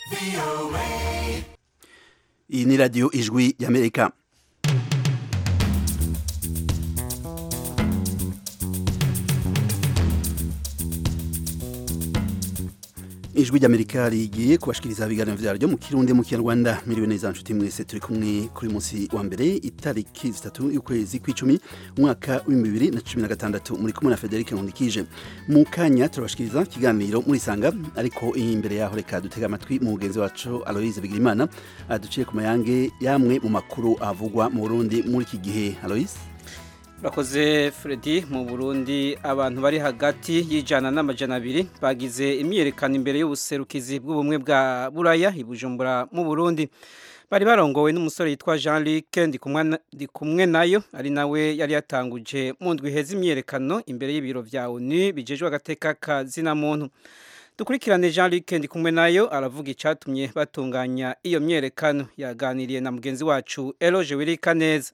iyi ni radiyo ijwi y'amerika ijwi ry'amerika rigiye kubashikiriza ibiganiro vyaryo mu kirundi mu kinyarwanda miriwe neza nshuti mwese turi kumwe kuri munsi wa mbere itariki zitatu y'ukwezi kw'icumi umwaka w'ibihumbi bibiri na cumi na gatandatu muri kumwe na federike nkundikije mu kanya turabashikiriza ikiganiro murisanga ariko imbere yaho reka dutega amatwi mu mugenzi wacu aloise bigirimana aduciye ku mayange yamwe mu makuru avugwa mu burundi muri iki gihe aloise Urakoze Freddy mu Burundi abantu bari hagati y'ijana n'amajana abiri bagize imyiyerekano imbere y'ubuserukizi bw'ubumwe bwa Buraya i Bujumbura mu Burundi bari barongowe n'umusore yitwa Jean Luc ndi kumwe nayo ari nawe yari yatanguje mu ndwi heza imyiyerekano imbere y'ibiro vya ONU bijejwe agateka kazina muntu dukurikirane Jean Luc ndi kumwe nayo aravuga icatumye batunganya iyo myiyerekano yaganiriye na mugenzi wacu Eloge Wirika neza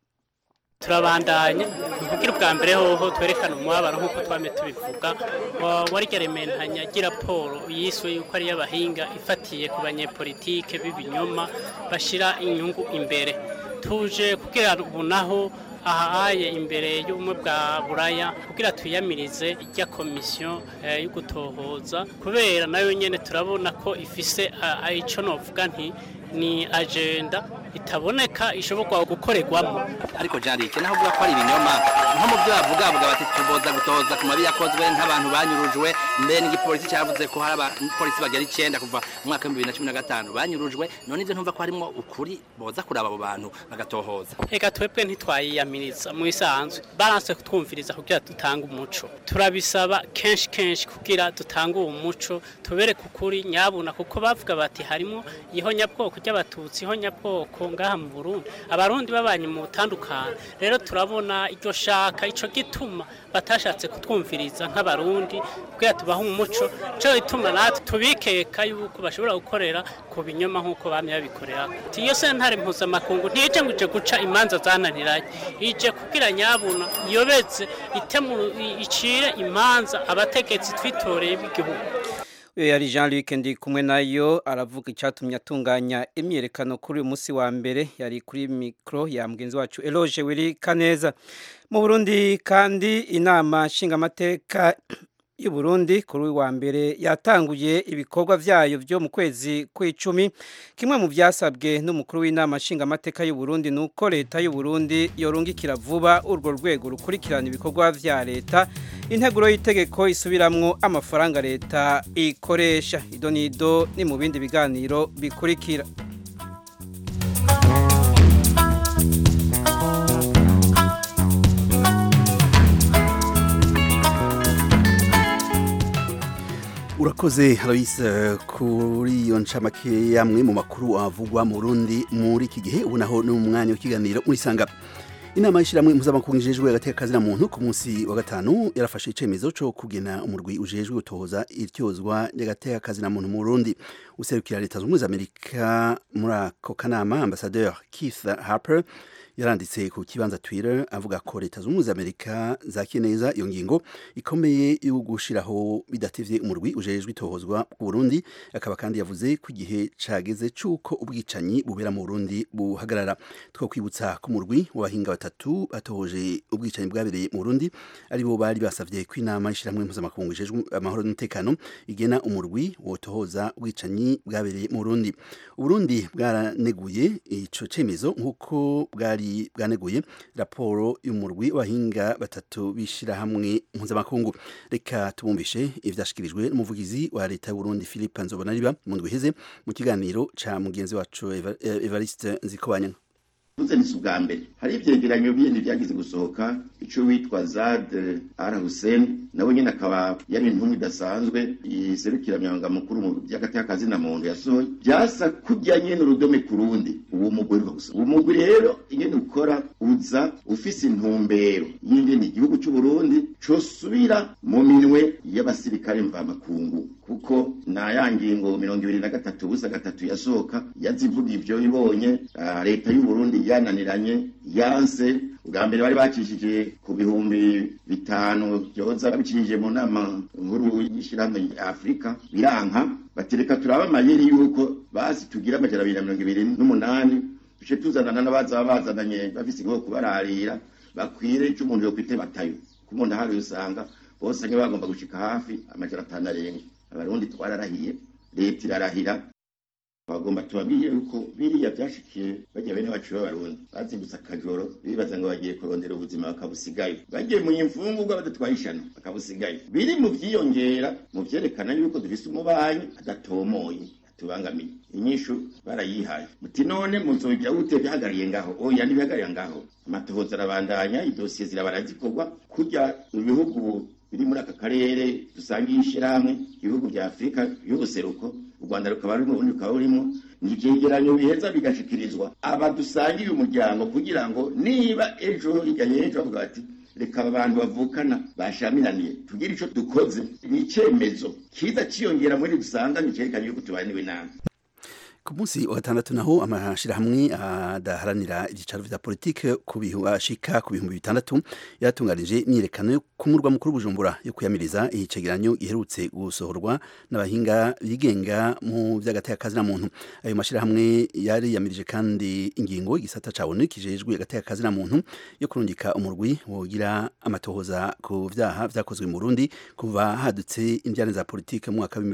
turabandanya kugira ubwa mbere hoho twerekana umubabaro nk'uko twame tubivuga warya rementanya raporo yiswe yuko ari y'abahinga ifatiye ku banyepolitike b'ibinyoma bashyira inyungu imbere tuje kugira ubu naho ahaye imbere y'ubumwe bwa buraya kugira tuyamirize ijya komisiyo yo gutohoza kubera nayo nyine turabona ko ifise icyo novuga nti ni agenda itaboneka ishobora gukorerwamo ariko jarike naho uvuga ko ari ibinyoma nko mu byo bavuga bavuga bati tuboza gutoza ku mabi yakozwe nk'abantu banyurujwe mbere n'igipolisi cyavuze ko hari abapolisi bagera icyenda kuva mu mwaka w'ibihumbi bibiri na cumi na gatanu banyurujwe none ibyo ntumva ko harimo ukuri boza kuraba abo bantu bagatohoza reka twebwe ntitwayiyamiriza mu isanzwe baranse kutwumviriza kugira dutange umuco turabisaba kenshi kenshi kugira dutange uwo muco tubereke ukuri nyabuna kuko bavuga bati harimo ihonyabwoko ry'abatutsi ihonyabwoko ngaha mu Burundi abarundi babanye mu butandukanye rero turabona iryo shaka ico gituma batashatse kutwumviriza nk'abarundi kugira tubaho umuco cyo gituma natwe tubikeka yuko bashobora gukorera ku binyoma nk'uko bamye babikorera iyo sentare mpuzamakungu ntije ngo ije guca imanza zananiranye ije kugira nyabuna yobeze icire imanza abategetsi twitoreye b'igihugu uyu yari jean luc ndi kumwe nayo aravuga icyatumye atunganya imyiyerekano kuri uyu munsi wa mbere yari kuri mikoro ya mugenzi wacu eloge wiri kaneza mu burundi kandi inama nshingamateka y'u Burundi kuri uyu wa mbere yatanguye ibikorwa byayo byo mu kwezi kw'icumi kimwe mu byasabwe n'umukuru w'inama nshingamateka y'u Burundi ni uko leta y'u Burundi yorungikira vuba urwo rwego rukurikirana ibikorwa bya leta integuro y'itegeko isubiramwo amafaranga leta ikoresha ido n'ido ni mu bindi biganiro bikurikira urakoze Aloise kuri iyo ncamake yamwe mu makuru avugwa mu Burundi muri iki gihe ubu naho n'umwanya w'ikiganiro muri sanga inama y'ishyirahamwe mpuzamakungu ijejwe agateka kazina muntu ku munsi wa gatanu yarafashe icemezo cyo kugena umurwi ujejwe gutohoza iryozwa ry'agateka kazina muntu mu Burundi userukira leta zunze ubumwe za Amerika muri ako kanama ambasadeur Keith Harper yaranditse ku kibanza Twitter avuga ko leta zunze ubumwe za Amerika zakiye neza iyo ngingo ikomeye yo gushiraho bidatevye umurwi ujejwe itohozwa ku Burundi akaba kandi yavuze ko igihe cageze cuko ubwicanyi bubera mu Burundi buhagarara two kwibutsa ko umurwi w'abahinga batatu batohoje ubwicanyi bwabereye mu Burundi ari bo bari basavye ko inama y'ishiramwe mpuzamakungu ijejwe amahoro n'umutekano igena umurwi wotohoza ubwicanyi bwabereye mu Burundi Uburundi bwaraneguye ico cemezo nk'uko bwari bwaneguye raporo y'umurwi w'abahinga batatu bishira hamwe mpuzamakungu reka tubumvishe ivyashikirijwe n'umuvugizi wa leta y'u Burundi Philippe Nzobonariba mu ndwi iheze mu kiganiro ca mugenzi wacu Evariste Nzikobanya tuze ni ubwa mbere hari ivyegeranyo bindi vyagize gusohoka ico witwa Zad Al Hussein nawe nyene akaba yari intumwa idasanzwe iserukira myanga mukuru mu vy'agateka kazina muntu yasohoye byasa kujya nyene urudome ku rundi uwo mugwi rwo gusa uwo mugwi rero ingene ukora uza ufise intumbero y'ingene igihugu c'u Burundi cosubira mu minwe y'abasirikare mvamakungu kuko na ya ngingo mirongo ibiri na gatatu busa gatatu yasohoka yazivuga ivyo ibonye leta y'u Burundi yananiranye yanse ubwa mbere bari bacishije ku bihumbi bitanu byoza babicishije mu nama nkuru y'ishyirahamwe ya afurika biranka batereka turaba amayeri yuko basi tugira amajana abiri na mirongo ibiri n'umunani duce tuzanana n'abaza bazananye bafise ingo kubararira bakwire ico umuntu yokwite batayo ku muntu ahari usanga bose nke bagomba gushika hafi amajana atanu arenga abarundi twararahiye leta irarahira bagomba tubabwiye yuko biriya byashikiye bajya bene bacu b'abarundi bazindutse akajoro bibaza ngo bagiye kurondera ubuzima bakabusigayo bagiye mu imfungurwa badatwaye ishano bakabusigayo biri mu vyiyongera mu vyerekana yuko dufise umubanyi adatomoye tubangamiye inyishu barayihaye muti none muzogira gute bihagariye ngaho oya ntibihagarira ngaho amatohoza arabandanya idosiye zirabara zikorwa kurya ibihugu biri muri aka karere dusangiye ishirahamwe ibihugu vya afurika y'ubuseruko u rwanda rukaba rurimo ubundi rukaba rurimo ni ivyegeranyo biheza bigashikirizwa aba dusangiye umuryango kugira ngo niba ejo hirya y'ejo bavuga bati reka abantu bavukana bashamiraniye tugire ico dukoze ni icemezo kiza ciyongera muri dusanganye cerekanye yuko tubaniwe nabi ku munsi wa gatandatu naho amashirahamwe adaharanira ibyicaro vya politike ku bihashika ku bihumbi bitandatu yaratunganije imyiyerekano yo ku murwa mukuru Bujumbura yo kuyamiriza icegeranyo giherutse gusohorwa n'abahinga bigenga mu vy'agateka muntu ayo mashirahamwe yari yamirije kandi ingingo igisata ca ONU kijejwe agateka muntu yo kurungika umurwi wogira amatohoza ku vyaha vyakozwe mu Burundi kuva hadutse indyane za politike mu mwaka wa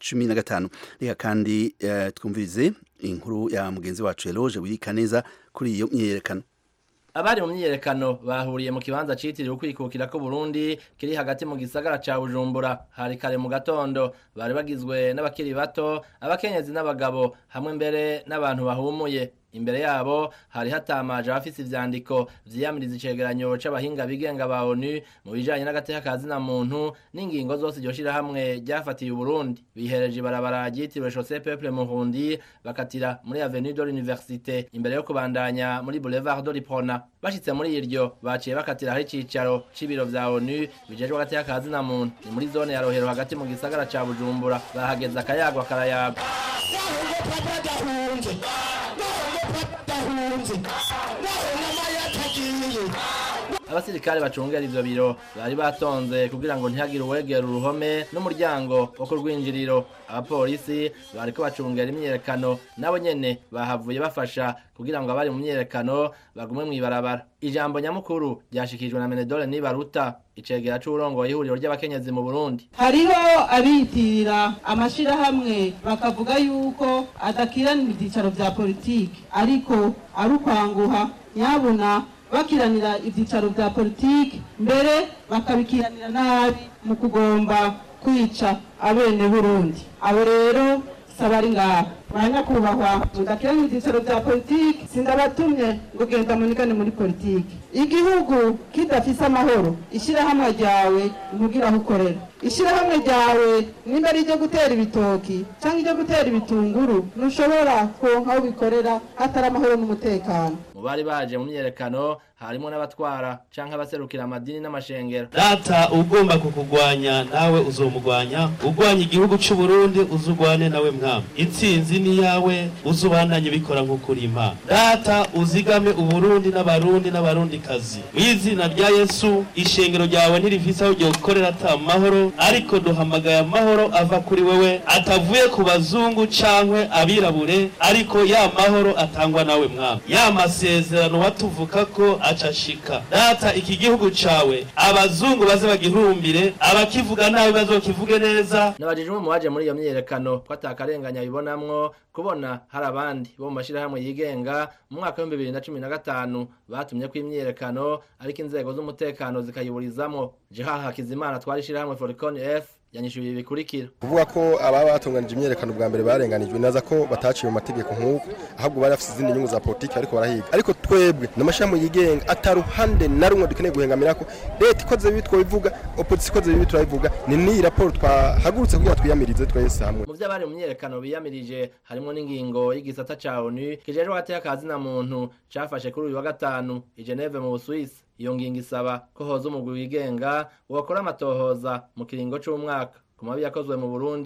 2015 reka kandi uh, twumvirize inkuru ya mugenzi wacu Eloge wirika neza kuri iyo myiyerekano abari mu myiyerekano bahuriye mu kibanza citiriwe ukwikukira ko Burundi kiri hagati mu gisagara ca Bujumbura hari kare mu gatondo bari bagizwe n'abakiri bato abakenyezi n'abagabo hamwe mbere n'abantu bahumuye imbere yabo hari hatamaje abafise ivyandiko vyiyamiriza icegeranyo c'abahinga bigenga ba ONU mu bijanye n'agateka ka zina muntu n'ingingo zose iryo shirahamwe ryafatiye Burundi bihereje ibarabara ryitiriwe Chaussée Peuple Murundi bakatira muri Avenue de l'Université imbere yo kubandanya muri Boulevard de l'Iprona bashitse muri iryo baciye bakatira hari icicaro c'ibiro vya ONU bijejwe agateka ka zina muntu ni muri zone ya Rohero hagati mu gisagara ca Bujumbura bahageze akayagwa karayaga abasirikare bacungera ivyo biro bari batonze kugira ngo ntihagire uwegera uruhome n'umuryango wo ku rwinjiriro abapolisi bariko bacungera imyiyerekano nabo nyene bahavuye bafasha kugira ngo abari mu myiyerekano bagume mw'ibarabara ijambo nyamukuru ryashikijwe na menedore nibaruta icegera c'uburongoye ihuriro ry'abakenyezi mu burundi hariho abiyitirira amashirahamwe bakavuga yuko adakiranira ivyicaro vya politiki ariko ari ukwanguha nyabuna bakiranira ivyicaro vya politiki mbere bakabikiranira nabi mu kugomba kwica abene burundi abo rero sabari ngaha banyakubahwa mudakiranira ivyicaro vya politiki sindabatumye ngo genda munigane muri politiki igihugu kidafise amahoro ishirahamwe ryawe ntugira aho ukorera ishirahamwe ryawe nimba ari iryo gutera ibitoki cyangwa iryo gutera ibitunguru ntushobora kuronka aho bikorera hatari amahoro n'umutekano mu bari baje mu myiyerekano harimo n'abatwara canke abaserukira amadini n'amashengero data ugomba kukugwanya nawe uzomugwanya ugwanya igihugu c'u Burundi uzugwane nawe mwami intsinzi ni yawe uzubandanye bikora nk'ukuri imana data uzigame uburundi n'abarundi n'abarundi kazi mw'izina rya yesu ishengero ryawe ntirifise aho ryokorera ata mahoro ariko duhamagaye amahoro ava kuri wewe atavuye ku bazungu cankwe abirabure ariko ya mahoro atangwa nawe mwami ya masezerano watuvuka ko acashika data iki gihugu cawe abazungu baze bagihurumbire abakivuga nabi bazokivuge neza nabajijwe mu baje muri iyo myiyerekano ko atakarenganya bibonamwo kubona hari abandi bo mu mashirahamwe yigenga mu mwaka w'ibihumbi bibiri na cumi na gatanu batumye ko imyiyerekano ariko inzego z'umutekano zikayiburizamwo jeha hakizimana twari ishirahamwe foricon f yanyishuye ibi bikurikira kuvuga ko ababa batunganije imyerekano bwa mbere barenganijwe neza ko bataciye mu mategeko nk'uko ahubwo bari bafite izindi nyungu za politiki ariko barahiga ariko twebwe n'amashami yigenga ataruhande na rumwe dukeneye guhengamira ko leta ikoze bibi twabivuga opozisiyo ikoze bibi turabivuga ni n'iyi raporo twahagurutse kugira twiyamirize twese hamwe mu vy'abari mu myiyerekano biyamirije harimo n'ingingo y'igisata ca onu kijejwe agateka ka zina muntu cafashe kuri uyu wa gatanu i Geneve mu Busuwisi iyo ngingo isaba ko hoza umugwi wigenga wakora amatohoza mu kiringo c'umwaka ku mabi yakozwe mu Burundi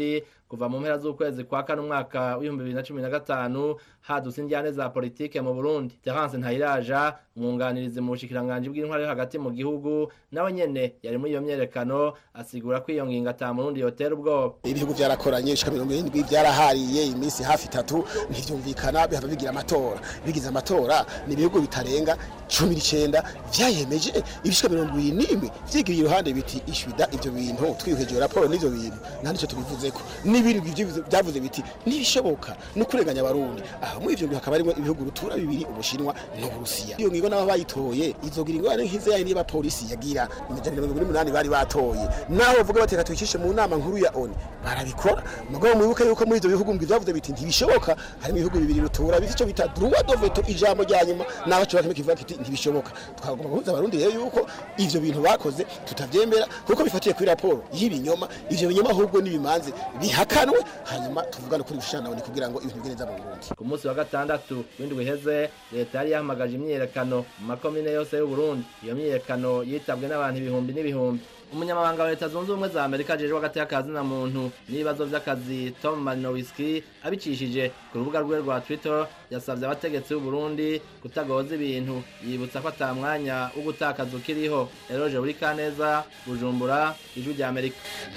kuva mu mpera z'ukwezi kwa kane umwaka w'ibihumbi bibiri na cumi na gatanu hadutse injyane za politike mu burundi terence ntayiraja umwunganirizi mu bushikiranganji bw'intwari yo hagati mu gihugu nawe nyene yari muri iyo myerekano asigura ko iyo ngingo ata murundi yotera ubwoba ibihugu byarakoranye bishika mirongo irindwi byarahariye iminsi hafi itatu ntivyumvikana bihava bigira amatora bigize amatora ni ibihugu bitarenga cumi n'icenda vyayemeje ibishika mirongo ibiri n'imwe vyigiye iruhande biti ishwida ivyo bintu twihweje raporo n'ivyo bintu nta nico tubivuzeko n'ibindi ivyo vyavuze biti ntibishoboka no kurenganya abarundi aho muri ivyo bihugu hakaba harimo ibihugu rutura bibiri ubushinwa n'uburusiya iyo ngingo nabo bayitoye izogira ingorane nk'izo yari niba polisi yagira imijana mirongo ine n'umunani bari batoye naho bavuga bateka twicishe mu nama nkuru ya oni barabikora mugabo mwibuke yuko muri ivyo bihugu mbwi vyavuze biti ntibishoboka harimo ibihugu bibiri rutura bifite ico bita droit de veto ijambo rya nyuma naho cyo bakime kivuga kiti ntibishoboka twagomba guhuza abarundi rero yuko ivyo bintu bakoze tutavyemera kuko bifatiye kuri raporo y'ibinyoma ivyo binyoma ahubwo n'ibimanze bihakanwe hanyuma tuvugane kuri bishanabone kugira ngo ibintu bigende neza mu Burundi ku munsi wa gatandatu w'indwi iheze leta yari yahamagaje imyiyerekano mu makomine yose y'uburundi iyo myiyerekano yitabwe n'abantu ibihumbi n'ibihumbi umunyamabanga wa leta zunze ubumwe za amerika ajejwe hagati y'akazi na muntu n'ibibazo vy'akazi tom marinowiski abicishije ku rubuga rwe rwa twitter yasavye abategetsi b'uburundi kutagoza ibintu yibutsa ko ata mwanya wo gutakaza ukiriho eroje buri kaneza bujumbura ijwi rya amerika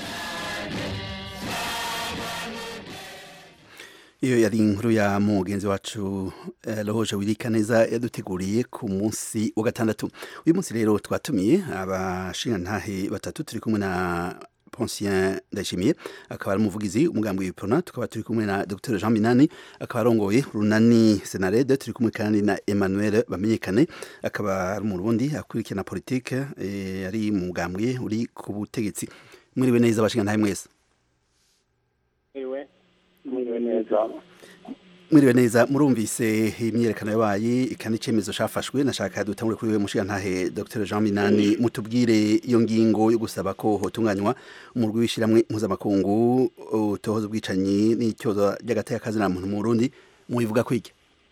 iyo yari inkuru ya mugenzi wacu roje wirika neza yaduteguriye ku munsi wa gatandatu uyu munsi rero twatumiye abashingantahe batatu turi kumwe na Poncien Ndayishimiye akaba ari umuvugizi umugambi w'Iprona tukaba turi kumwe na Dr Jean Minani akaba arongoye Runani Senarede turi kumwe kandi na Emmanuel Bamenyekane akaba ari mu Burundi akurikirana politique e, ari mu mugambwe uri ku butegetsi mwiriwe neza abashingantahe mwese Iwe mwiriwe neza mwiriwe neza murumvise imyerekano yabaye ikandi icyemezo cyafashwe nashaka dutangure kuri we mushigantahe Dr Jean Minani mutubwire iyo ngingo yo gusaba ko hotunganywa umurwi w'ishiramwe mpuzamakungu utohoza ubwicanyi n'icyozo ry'agateka na muntu mu Burundi mubivuga ko iki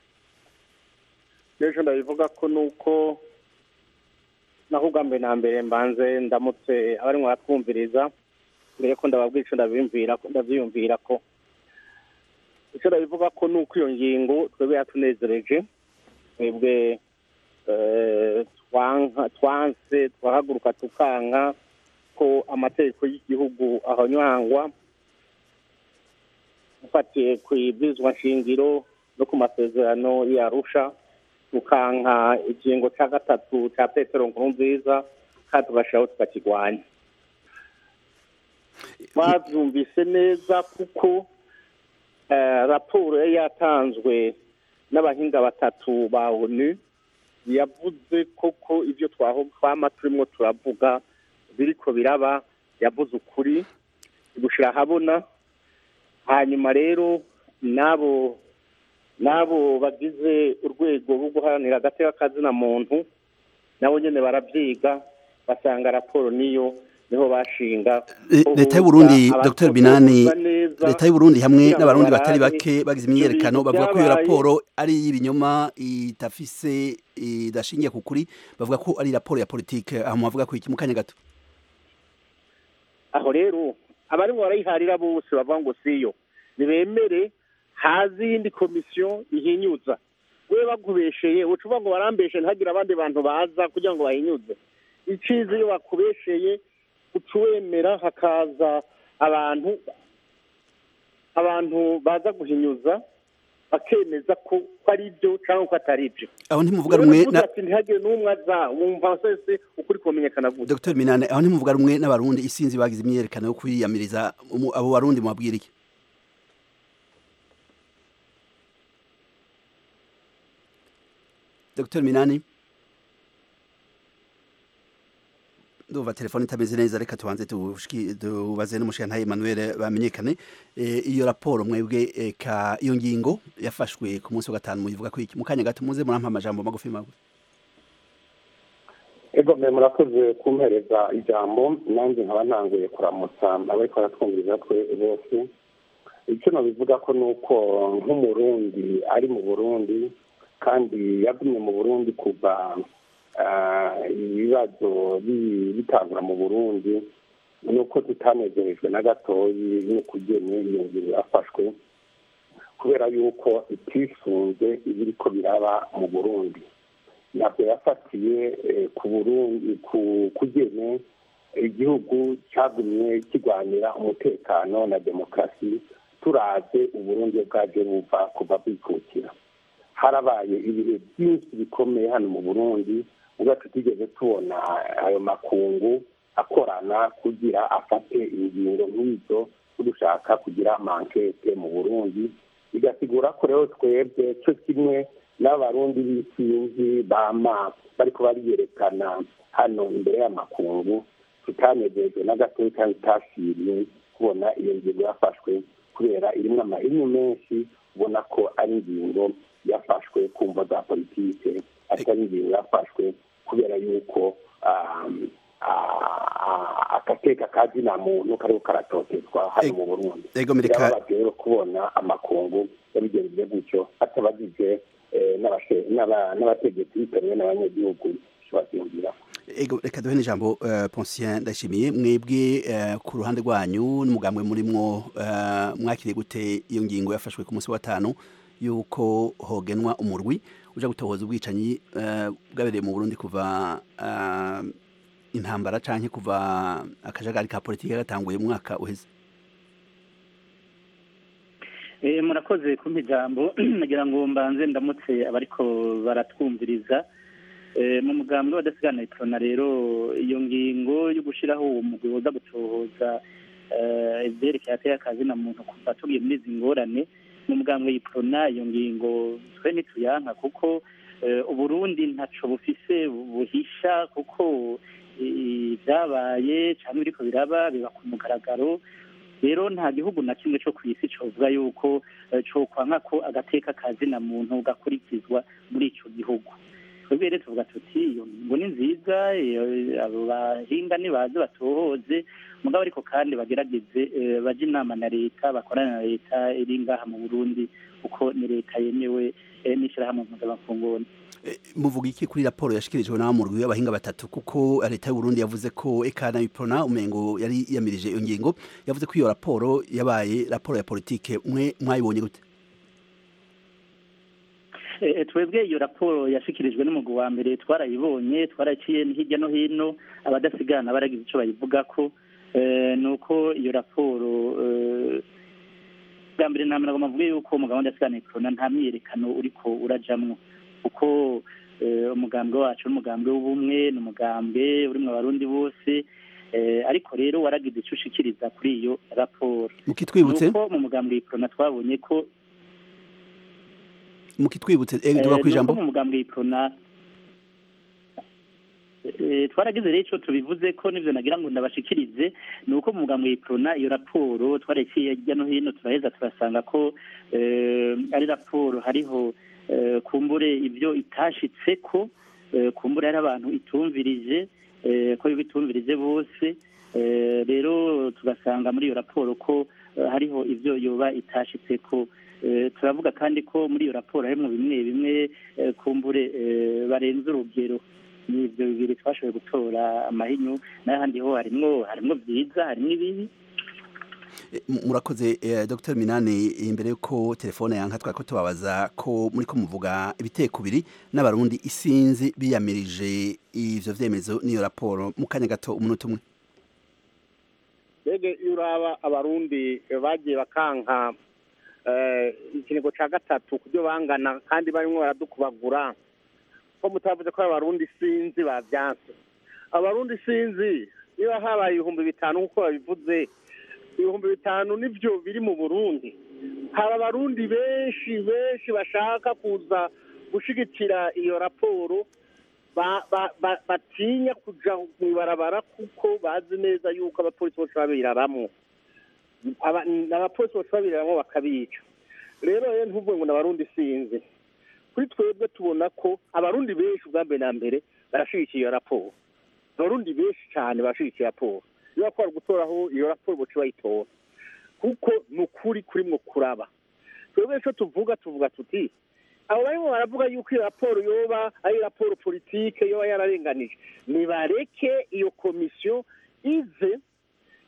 rero ndabivuga ko nuko naho ubwa na mbere mbanze ndamutse abarimo baratwumviriza mbere ko ndababwira icyo ndabyiyumvira ko icyo ndabivuga ko ni uko iyo ngingo twebwe yatunezereje twebwe twanse twahaguruka tukanka ko amategeko y'igihugu ahonywangwa ufatiye ku ibwirizwa nshingiro no ku masezerano yarusha tukanka ikingo cya gatatu cya petero nkuru nziza kandi tugashyiraho tukakirwanya twabyumvise neza kuko raporo yari yatanzwe n'abahinga batatu ba onu yavuze koko ibyo twama turimo turavuga biriko biraba yavuze ukuri gushyira ahabona hanyuma rero n'abo n'abo bagize urwego rwo guharanira agateka kazina muntu nabo nyine barabyiga basanga raporo niyo niho bashinga leta y'u Burundi Dr Binani leta y'u Burundi hamwe n'abarundi batari bake bagize imyerekano bavuga ko iyo raporo ari y'ibinyoma idafise idashingiye ku kuri bavuga ko ari raporo ya politike aho muvuga ko iki mu kanya gato aho rero abarimo barayiharira bose bavuga ngo siyo nibemere hazi iyindi komisiyo ihinyuza we bakubesheye ucuva ngo barambeshe ntihagire abandi bantu baza kugira ngo bahinyuze icizi iyo bakubesheye ucuwemera hakaza abantu abantu baza guhinyuza bakemeza ko ari byo cyangwa ko atari byo aho ntimuvuga rumwe na ntihagire n'umwe aza wumva wese ukuri kumenyekana gusa Dr Minane aho ntimuvuga rumwe n'abarundi isinzi bagize imyerekano yo kwiyamiriza abo barundi mubabwira iki Dr Minani ndumva telefone itameze neza reka tubanze tubaze n'umushinga Emmanuel bamenyekane iyo raporo mwebwe eka iyo ngingo yafashwe ku munsi wa gatanu muyivuga ko iki mu kanya gato muze murampa amajambo magufi magufi ego mwe murakoze kumpereza ijambo nanjye nkaba ntanguye kuramutsa abariko baratwumviriza twe bose icyo nabivuga ko ni uko nk'umurundi ari mu burundi kandi yagumye mu burundi kuva ibibazo bitangura mu burundi ni uko tutanezerejwe na gatoyi n'ukugene iyo ngingo yafashwe kubera yuko itisunze ibiriko biraba mu burundi ntabwo yafatiye ku burundi ku kugene igihugu cyagumye kirwanira umutekano na demokarasi turaze uburundi bwaje buva kuva bwikukira harabaye ibihe byinshi bikomeye hano mu burundi ubwo tutigeze tubona ayo makungu akorana kugira afate ingingo nk'izo dushaka kugira mankete mu burundi bigasigura ko rero twebwe cyo kimwe n'abarundi b'isinzi bama bariko bariyerekana hano imbere y'amakungu tutanezejwe na gatoya kandi tutashimye kubona iyo ngingo yafashwe kubera irimo amahinyu menshi ubona ko ari ingingo yafashwe ku mvo za politike atari ingingo yafashwe kubera yuko agateka ka zina muntu kariho karatotezwa hano mu burundi birababaje rero kubona amakungu yabigenjeje gutyo atabagije n'abategetsi bitewe n'abanyagihugu babyumvira ego reka duhe n'ijambo Poncien ndashimiye mwebwe ku ruhande rwanyu n'umugambwe murimwo mwakiriye gute iyo ngingo yafashwe ku munsi wa gatanu yuko hogenwa umurwi uja gutohoza ubwicanyi bwabereye mu Burundi kuva intambara canke kuva akajagari ka politike gatanguye mu mwaka uheze murakoze kumpa ijambo nagira ngo mbanze ndamutse abariko baratwumviriza mu mugambwe w'abadasigana iprona rero iyo ngingo yo gushyiraho uwo mugwi woza gutohoza ibyerekeye ateye akazi na muntu kuva tugiye muri izi ngorane mu mugambwe y'iprona iyo ngingo twe ntituyanka kuko uburundi ntaco bufise buhisha kuko ibyabaye cyangwa ibiriko biraba biba ku mugaragaro rero nta gihugu na kimwe cyo ku isi covuga yuko cokwanka ko agateka kazi na muntu gakurikizwa muri ico gihugu twebwe rero tuvuga tuti iyo ngingo ni nziza abo bahinga nibaze batohoze mugabo ariko kandi bagerageze baje inama na leta bakorana na leta iri ngaha mu burundi kuko ni leta yemewe n'ishyirahamwe mpuzamakungu muvuga iki kuri raporo yashikirijwe n'abamurwi y'abahinga batatu kuko leta y'u Burundi yavuze ko ekana iprona umengo yari yamirije iyo ngingo yavuze ko iyo raporo yabaye raporo ya politike mwe mwayibonye gute twebwe iyo raporo yashikirijwe n'umugwi wa mbere twarayibonye twaraciye hirya no hino abadasigana baragize icyo bayivuga ko ni uko iyo raporo bwa mbere nta muntu avuga yuko umugabo w'adasigana iprona nta myiyerekano uriko urajamwo kuko umugambwe wacu n'umugambwe w'ubumwe ni umugambwe urimo abarundi bose ariko rero waragize icyo ushikiriza kuri iyo raporo mukitwibutse nuko mu mugambwe w'iprona twabonye ko mukitwibutse duga ku ijambo mu mugambwe w'iprona twaragize rero icyo tubivuze ko n'ibyo nagira ngo ndabashikirize ni uko mu mugambwe w'iprona iyo raporo twareciye hirya no hino turaheza turasanga ko ari raporo hariho kumbure ibyo itashitse ko kumbure hari abantu itumvirije ko bitumvirije bose rero tugasanga muri iyo raporo ko hariho ibyo yoba itashitse ko turavuga kandi ko muri iyo raporo harimo bimwe bimwe kumbure barenze urugero ni ibyo bibiri twashoboye gutora amahinyu n'ahandi ho harimwo harimwo byiza harimwo ibibi murakoze dr minani imbere y'uko telefone yanka twari ko tubabaza ko muri ko muvuga ibiteko biri n'abarundi isinzi biyamirije ivyo vyemezo n'iyo raporo mu kanya gato umunota umwe mbega iyo uraba abarundi bagiye bakanka ikinigo cya gatatu ku byo bangana kandi barimo baradukubagura ko mutavuze ko abarundi sinzi babyanse abarundi sinzi niba habaye ibihumbi bitanu nk'uko babivuze ibihumbi bitanu nibyo biri mu burundi hari abarundi benshi benshi bashaka kuza gushyigikira iyo raporo batinya kujya mu ibarabara kuko bazi neza yuko abapolisi bose babiraramo abapolisi bose babiraramo bakabica rero rero ntuvuge ngo ni abarundi sinzi kuri twebwe tubona ko abarundi benshi ubwa mbere na mbere barashyigikiye iyo raporo abarundi benshi cyane barashyigikiye raporo iyo bakora gutoraho iyo raporo buca bayitora kuko ni ukuri kurimwo kuraba twebwe icyo tuvuga tuvuga tuti abo barimo baravuga yuko iyo raporo yoba ari raporo politike yoba yararenganije nibareke iyo komisiyo ize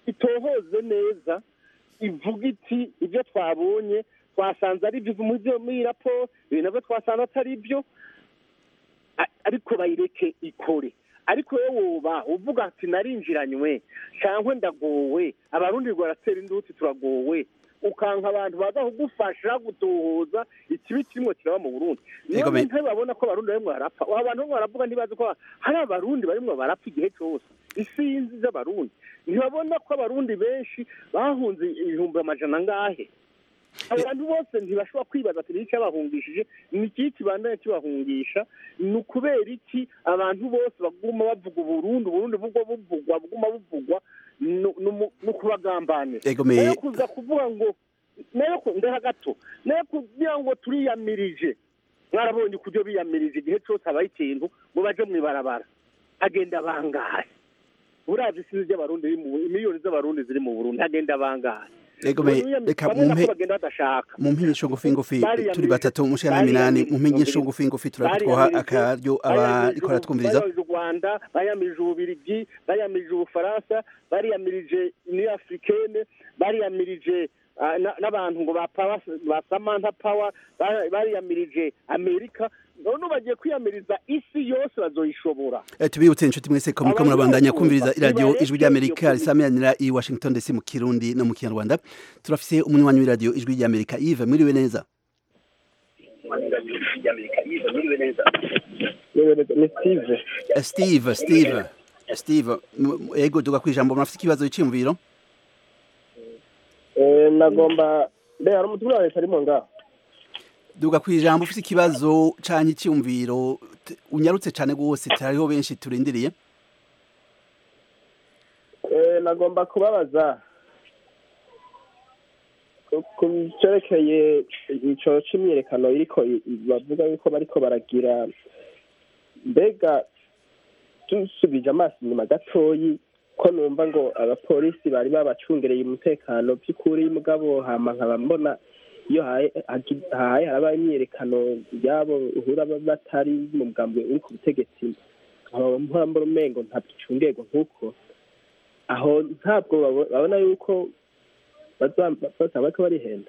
itohoze neza ivuga iti ibyo twabonye twasanze ari byo muri byo muri iyi raporo ibi nabyo twasanze atari byo a- ariko bayireke ikore ariko wowe woba uvuga ati narinjiranywe cyangwa ndagowe abarundi baratera induti turagowe ukanka abantu baza kugufasha gutohoza ikibi kirimo kiraba mu burundi Ego none me- ntibabona ko abarundi barimo barapfa abo bantu barimo baravuga ntibazi ko hari abarundi barimo barapfa igihe cyose isinzi z'abarundi ntibabona ko abarundi benshi bahunze ibihumbi amajana angahe abantu bose ntibashobora kwibaza ati ni cyabahungishije ni iki kibandanya kibahungisha ni ukubera iki abantu bose baguma bavuga uburundi uburundi bugwa buvugwa buguma buvugwa ni- ni umu- ni ukubagambanira Ego me- nayo kuza kuvuga ngo nayo ku- ndeha gato nayo kugira ngo turiyamirije mwarabonye ukuryo biyamirije igihe cyose habaye ikintu ngo baje mu ibarabara agenda bangahe uravye isinzi ry'abarundi riri mu miliyoni z'abarundi ziri mu burundi agenda bangahe Ego me- reka bamwe nako mumpe bagenda badashaka mu mpingisho ngufi ngufi Bariyamirije- turi batatu mushana minani mu mpingisho bariyamirije- ngufi ngufi turatwoha bariyamirije- akaryo abariko baratwumviriza bayamirije u rwanda bayamirije ububirigi bayamirije ubufaransa bariyamirije new africaine bariyamirije ah, na- n'abantu ngo ba Power- ba samantha power ba- bariyamirije amerika none bagiye kwiyamiriza isi yose bazoyishobora Eh, tubibutse inshuti mwese ko muriko Abantu murabandanya bose kumviriza bumva, iradiyo nibareke ijwi ry'amerika iyo risamiranira i washington dc mu kirundi no mu kinyarwanda turafise umunywanyi w'iradiyo ijwi ry'amerika ive mwiriwe neza ni steve Eh, steve steve steve m- m- ego duga kwijambo murafise ikibazo c'imviro Eh, nagomba mbe hari umutumwa wa leta arimo ngaho duga kwijambo ufise ikibazo canke iciyumviro t- unyarutse cane gose hariho benshi turindiriye Eh, nagomba kubabaza ku- ku cerekeye ico c'imyiyerekano iriko i- i- bavuga yuko bariko baragira mbega dusubije amaso inyuma gatoyi ko numva ngo abapolisi bari babacungereye umutekano by'ukuri mugabo hama nkaba mbona iyo haye hagi- haye haraba imyiyerekano yabo uhura ba- batari mu mugambwe uri ku butegetsi nkaba mpora mbona umengo ntabicungerwa nk'uko aho ntabwo babo- babona yuko bazaba bariko barihenda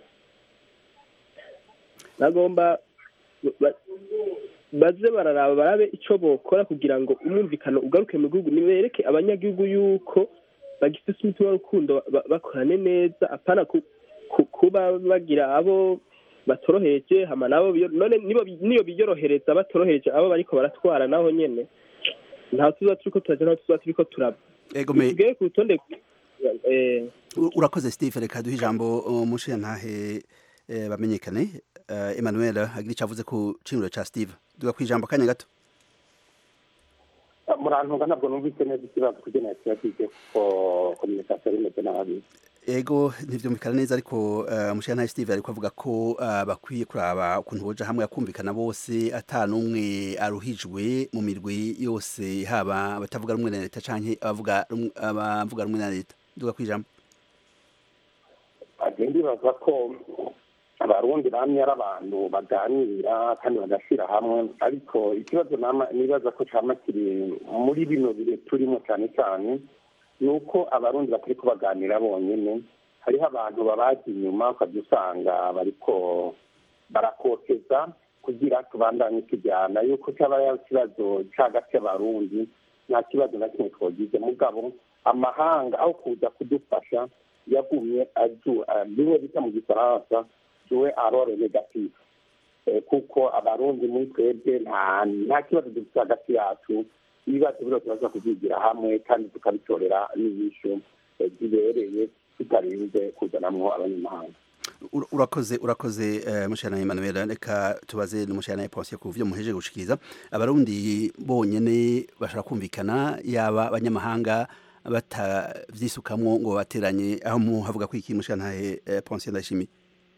bagomba ba- baze bararaba barabe ico bokora kugira ngo umwumvikano ugaruke mu gihugu nibereke abanyagihugu yuko bagifise umutima w'urukundo ba- bakorane neza apana ku- ku- kuba bagira abo batoroheje hama nabo biyo- none nibo bi- niyo biyorohereza batoroheje abo bariko baratwara naho nyene ntaho tuza turiko turaja ntaho tuza turiko turaba ego me tugere ku rutonde eh, U- urakoze steve reka duhe ijambo uh, mushiyantahe eh, bamenyekane uh, emmanuel agira ico avuze ku cimiro ca steve duga kwijambo akanya gato murantunga ntabwo numvise neza ikibazo kugira kibazo kuko kominikasiyo rimeze nabi ego ntivyumvikana neza ariko uh, mushiyantahe steve ariko avuga ko uh, bakwiye kuraba ukuntu boja hamwe akumvikana bose ata n'umwe aruhijwe mu mirwi yose haba abatavuga rumwe na leta canke abavuga rumwe- abavuga rumwe na leta duga kwijambo agenda ndibaza ko abarundi bamye ari abantu baganira kandi bagashyira hamwe ariko ikibazo nama- nibaza ko cama kiri muri bino bihe turimo cyane cyane ni uko abarundi batari kubaganira bonyine hariho abantu babazi inyuma ukajya usanga bariko barakoteza kugira tubandanye tujyana yuko cyaba ari ikibazo cy'agati y'abarundi nta kibazo na kimwe twagize mugabo amahanga aho kuza kudufasha yagumye aju bimwe bita mu gifaransa juwe arore negative Eh, kuko abarundi muri twebwe nta nta kibazo dufite hagati yacu ibibazo biro turaza kubyigira hamwe kandi tukabitorera n'inyishu eh, zibereye tutarinze kuzanamwo abanyamahanga Ur- urakoze urakoze uh, mushana Emmanuel reka tubaze n'umushana Ponce ku byo muheje gushikiriza abarundi bonyene bashaka kumvikana yaba abanyamahanga batavyisukamwo ngo bateranye aho mu havuga ko iki mushana uh, Ponce ndashimi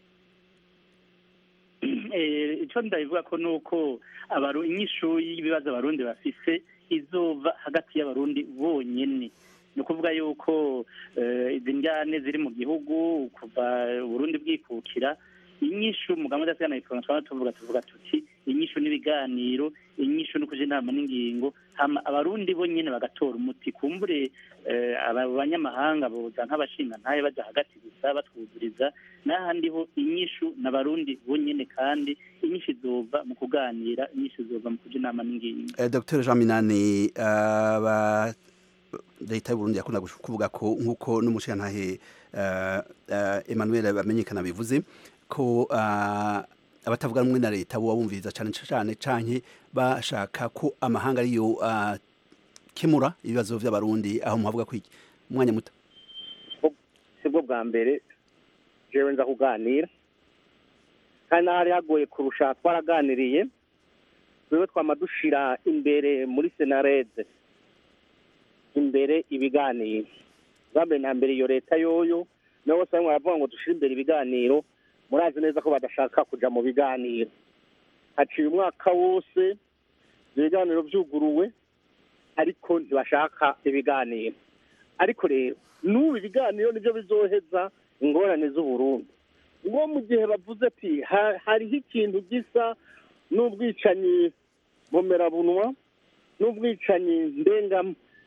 Eh, ico ndabivuga ko nuko abaru inyishu y'ibibazo abarundi bafise izova hagati y'abarundi bonyene ni ukuvuga yuko eh, izi njyane ziri mu gihugu kuva uburundi bwikukira inyishu mugabo udasigana itongo twaba tuvuga tuvuga tuti inyishu n'ibiganiro inyishu no kuja inama n'ingingo hama abarundi bo nyene bagatora umuti kumbure eh, aba banyamahanga boza nk'abashinga ntaye baja hagati gusa batwuzuriza n'ahandi ho inyishu n'abarundi bo nyene kandi inyishu izova mu kuganira inyishu izova mu kuja inama n'ingingo Eh, Dr Jean Minani aba leta y'u Burundi yakunda gush- kuvuga ko nkuko n'umushirantahe uh, uh, Emmanuel bamenyekana bivuze ko uh, abatavuga rumwe na leta bo bumviriza cyane cyane canke bashaka ko amahanga ariyo uh, kemura ibibazo vy'abarundi aho muhavuga ko iki umwanya muto sibwo bwa mbere jewe nza kuganira kandi n'ahari hagoye kurusha twaraganiriye wewe twama dushira imbere muri senarede imbere ibiganiro bwa mbere na mbere iyo leta yoyo nabo bose barimo baravuga ngo dushire imbere ibiganiro murazi neza ko badashaka kuja mu biganiro haciye umwaka wose ibiganiro vyuguruwe ariko ntibashaka ibiganiro ariko rero n'ubu ibiganiro nibyo bizoheza ingorane z'uburundi ngo mu gihe bavuze ati "Ha- hariho ikintu gisa n'ubwicanyi bomerabunwa n'ubwicanyi ndenga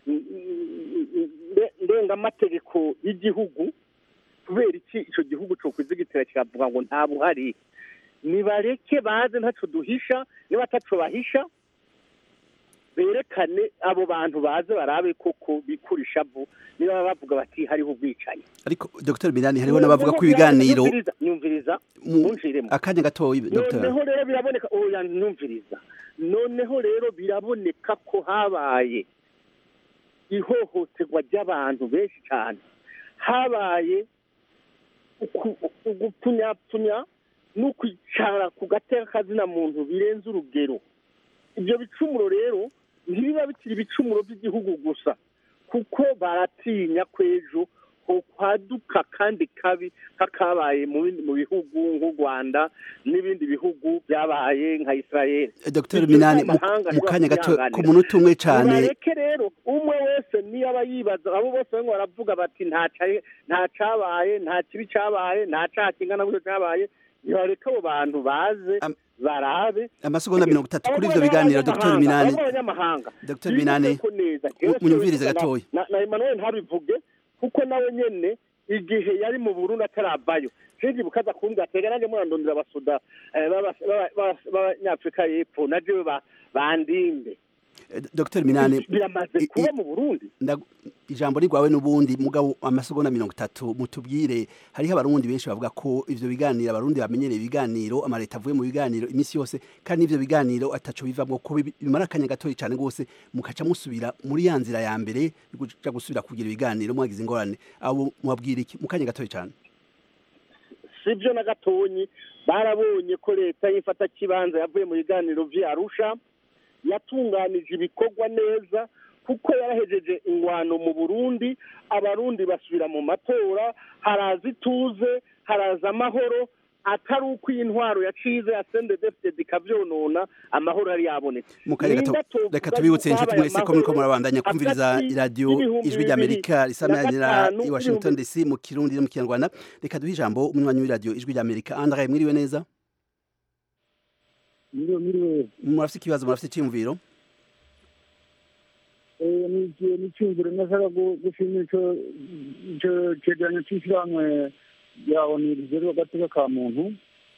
nde- ndengamategeko y'igihugu kubera iki icyo gihugu cyo kwizigitira kiravuga ngo nta buhari nibareke baze ntaco duhisha niba ataco bahisha berekane abo bantu baze barabe koko bikura ishavu niba bavuga bati hariho ubwicanyi ariko Dr Minani hariho n'abavuga ko ibiganiro Nyumviriza- nyumviriza mu- munshiremo akanya gatoyi Dr noneho rero biraboneka oya numviriza noneho rero biraboneka ko habaye ihohoterwa ry'abantu benshi cyane habaye uku- ugupfunyapfunya no kwicara ku gateka kazina muntu birenze urugero ibyo bicumuro rero ntibiba bikiri ibicumuro by'igihugu gusa kuko baratinya ko ejo kwaduka kandi kabi kakabaye mu bindi- mu bihugu nk'u rwanda n'ibindi bihugu byabaye nka israel Dr Ibyo Minani mu n'amahanga mu kanya gato ntibakwihanganira. ku munota umwe cyane nibareke rero umwe wese niyo aba yibaza abo bose barimo baravuga bati nta ca- nta cabaye nta kibi cabaye nta caha kingana gutyo cabaye nibareke abo bantu baze barabe amasegonda mirongo itatu kuri ivyo biganiro Dr Minani abanyamahanga Dr Minani munyumvirize gatoya na na Emmanuel ntabivuge kuko nawe nyene igihe yari mu Burundi ataravayo jeje bukaza kumbwa tega nanjye murandondera abasuda eh, b'aba- b'aba- b'aba- b'abanyafrika y'epfo na jewe ba- bandinde Dr Minani biramaze kuba mu Burundi ndag- ijambo rigwawe n'ubundi mugabo amasegonda mirongo itatu mutubwire hariho abarundi benshi bavuga ko ivyo biganiro abarundi bamenyereye ibiganiro amaleta avuye mu biganiro imisi yose kandi ivyo biganiro ataco bivamwo ko bibi- bimara akanya gatoya cane gose mukaca musubira muri ya nzira ya mbere yo kuja gusubira kugira ibiganiro mwagize ingorane abo mwabwira iki mu kanya gatoya cane sibyo na gatonyi barabonye ko leta y'ifata kibanza yavuye mu biganiro vy'Arusha yatunganije ibikorwa neza kuko yarahejeje ingwano mu Burundi abarundi basubira mu matora haraza ituze haraza amahoro atari uko iyi ntwaro yacize ya CNDD-FDD ikavyonona amahoro yari yabonetse mu kanya gato Ninde tovuga reka tubibutse yuko inshuti habaye mwese ko muriko amahoro murabandanya kumviriza hagati iradiyo y'ibihumbi ijwi ry'amerika bibiri risamanira na gatanu i washington n'ibihumbi- dc mu kirundi no mu kinyarwanda reka duhe ijambo umunywanyi w'iradiyo ijwi ry'amerika andre mwiriwe neza Miriwe miriwe murafite ikibazo murafite icyiyumviro eh nije nicyumvire nashaka gu- gushimira ico ico cegeranyo c'ishirahamwe rya ONU rijejwe agateka ka muntu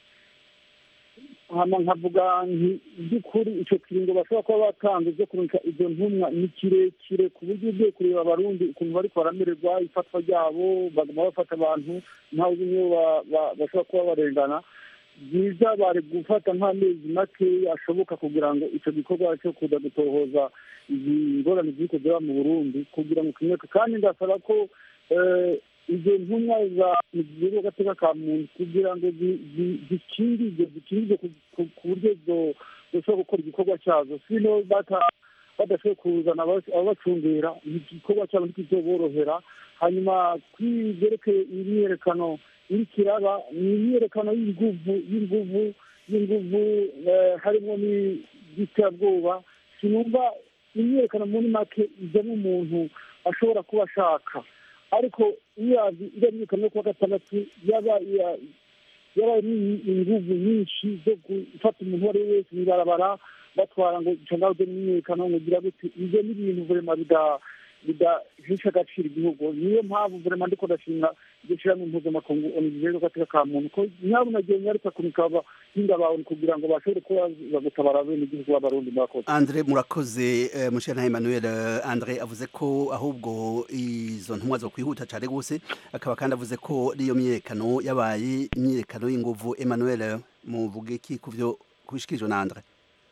hama nkavuga nti by'ukuri ico kiringo bashobora kuba batanze vyo kurungika izo ntumwa ni kirekire ku buryo ugiye kureba abarundi ukuntu bariko baramererwa ifatwa ryabo baguma bafata abantu ntawe uzi niyo ba- ba- bashobora kuba barengana byiza bari gufata nk'amezi make ashoboka kugira ngo icyo gikorwa cyo kuza gutohoza izi ngorane ziri kugera mu burundi kugira ngo kinyuke kandi ndasaba ko eh, izo ntumwa za gihugu agateka ka muntu kugira ngo zi- zi- zikingirwe zikingirwe ku- ku- ku buryo zo- zoshobora gukora igikorwa cyazo sino bata- badashoboye kuzana aba- ababacungera igikorwa cyabo ntikizoborohera hanyuma kwibyerekeye imyiyerekano iriko iraba ni imyiyerekano y'inguvu y'inguvu y'inguvu eh, harimo n'iterabwoba sinumva imyiyerekano muri make ijyamo umuntu ashobora kuba ashaka ariko iyo yazi iriya myiyerekano yo kuwa gatandatu yaba iya- yabaye inguvu nyinshi zo gufata umuntu uwo ari we wese mw'ibarabara batwara ngo cangaze n'imyekano ngo gira gute ivyo ni ibintu vrema bida bidahesha agaciro igihugu niyo mpamvu vrema ndiko ndashimira iryo shirahamwe mpuzamakungu onijejwe gateka ka muntu ko nyabuna gihe nyarutsa kunikaba hingabawe kugira ngo bashobore kuba bagutabara bene igihugu b'abarundi murakoze Andre murakoze uh, Mushana Emmanuel uh, Andre avuze ko ahubwo izo ntumwa zo kwihuta cyane gose akaba kandi avuze ko niyo myerekano yabaye imyerekano y'inguvu Emmanuel muvuge ki kuvyo kubishikirijwe na Andre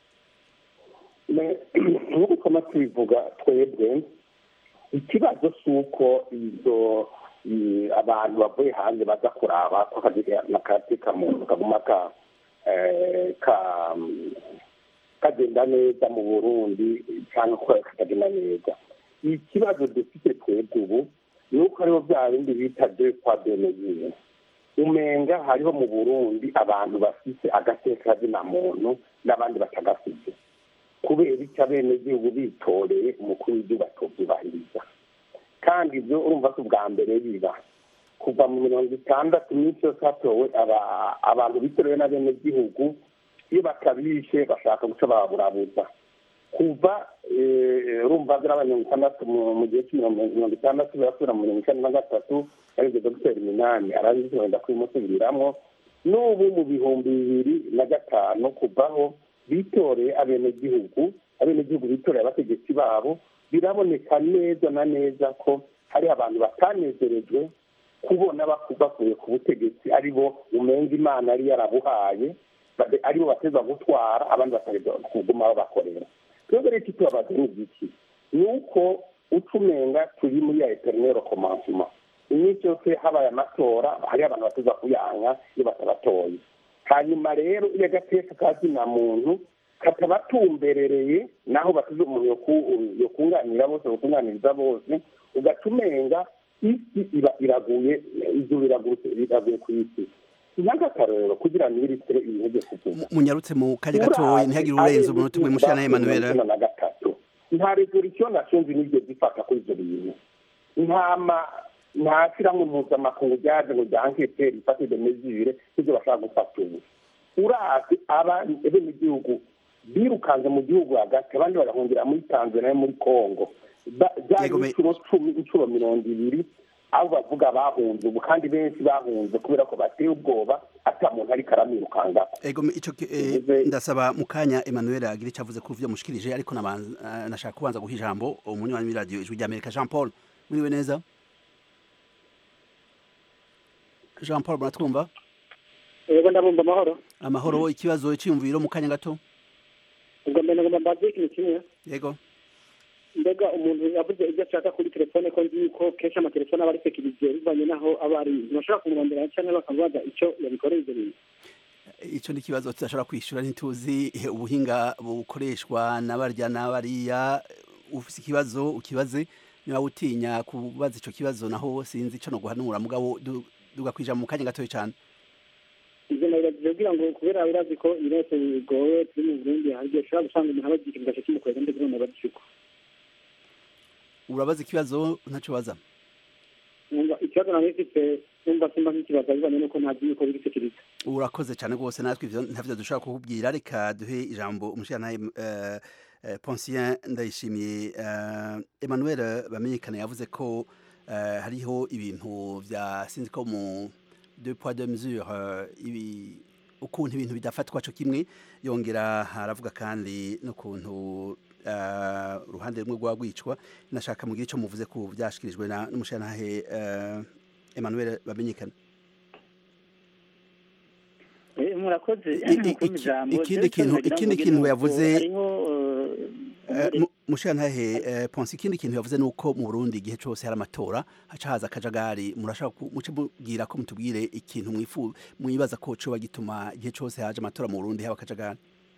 nk'uko twama tubivuga twebwe ikibazo si uko izo abantu bavuye hanze baza kuraba ko akati kamuntu kaguma ka kagenda neza mu burundi cyangwa ko katagenda neza ikibazo dufite twebwe ubu ni uko hariho bya bindi bita de kwa benezine umenga hariho mu burundi abantu bafite agateka na muntu n'abandi batagafite kubera icyo abenegihugu bitoreye umukuru w'igihugu atobyubahiriza kandi ibyo urumva ko ubwa mbere biba kuva mu mirongo itandatu minsi yose hatowe abantu bitorewe n'abenegihugu iyo batabishe bashaka guca baburabuza kuva urumva ziriya mirongo itandatu mu gihe cy'imirongo itandatu birasubira mu mirongo icyenda na gatatu aribyo dogiteri minani arabizi wenda kubimusubiriramo n'ubu mu bihumbi bibiri na gatanu kuvaho bitoreye abenegihugu abenegihugu bitoreye abategetsi babo biraboneka neza na neza ko hari abantu batanezerejwe kubona bakuye ku butegetsi ari bo umenga imana yari yarabuhaye aribo bateza gutwara abandi bakareba kuguma babakorera twebwe rero icyo tubabaza ni igiki ni uko uca umenga turi muri ya eterinero komansima iminsi yose habaye amatora hariho abantu bateza kuyanka iyo batabatoye hanyuma rero iyo agateka ka zina muntu katabatumberereye naho basize umuntu yokunganira bose yokunganiriza bose ugaca umenga isi iba iraguye izuba iraguye ku isi nk'akarorero kugira ngo iritere intege kuvuga munyarutse mu kanya gatoya ntihagire urenze umunota umwe mushana Emmanuel na gatatu nta resolution nationze n'ibyo zifata kuri ibyo bintu nta nta shyirahamwe mpuzamakungu ryaje ngo ryankete rifate de mesure n'ibyo bashaka gufata ubu urazi abenegihugu birukanze mu gihugu hagati abandi bagahungira muri tanzania muri congo byari inshuro cumi inshuro mirongo ibiri aho bavuga bahunze ubu kandi benshi bahunze kubera ko bateye ubwoba ata muntu ariko aramwirukangako ego ico ndasaba mu kanya Emmanuel agira icyo avuze ku byo mushikirije ariko nashaka kubanza guha ijambo umunywanyi w'iradiyo ijwi ry'amerika jean paul muriwe neza jean paul muratwumva yego ndabumva amahoro amahoro ikibazo cyiyumviro mu kanya gato ubwo mbere ngomba mbaze ikintu kimwe yego mbega umuntu yavuze ibyo ashaka kuri telefone ko nzi yuko kenshi amatelefone aba ari sekiriziye bivanye n'aho aba ari ntibashobora kumurondera cyangwa bakamubaza icyo yabikoreye ibyo bintu icyo ni ikibazo tudashobora kwishyura ntituzi ubuhinga bukoreshwa n'abarya n'abariya ufite ikibazo ukibaze niba utinya kubaza icyo kibazo naho sinzi icyo no guhanura mugabo dugakwija mu kanya gatoya cyane ibyo nabiragiye kugira ngo kubera birazi ko ibibazo bigoye turi mu burundi hari igihe ushobora gusanga umuntu abagira ikintu gace kimukorera ndetse none abagishiko urabaza ikibazo ntacyo baza ikibazo nari mfite numva simba nk'ikibazo bivanye n'uko ntazi yuko biri sekiriza urakoze cyane rwose natwe ivyo ntavyo dushobora kukubwira reka duhe ijambo umushirantahe uh, uh, Poncien ndayishimiye uh, Emmanuel bamenyekana yavuze ko uh, hariho ibintu vya sinzi ko mu deux poids deux mesures ibi ukuntu ibintu bidafatwa cyo kimwe yongera haravuga kandi n'ukuntu uruhande rumwe rwa rwicwa nashaka mu gihe cyo muvuze ku byashikirijwe n'umushirantahe Emmanuel bamenyekana murakoze ikindi kintu ikindi kintu yavuze mushirantahe ponsi ikindi kintu yavuze nuko mu Burundi igihe cyose hari amatora haca haza akajagari murashaka muce mubwira ko mutubwire ikintu mwifu mwibaza ko coba gituma igihe cyose haje amatora mu Burundi haba akajagari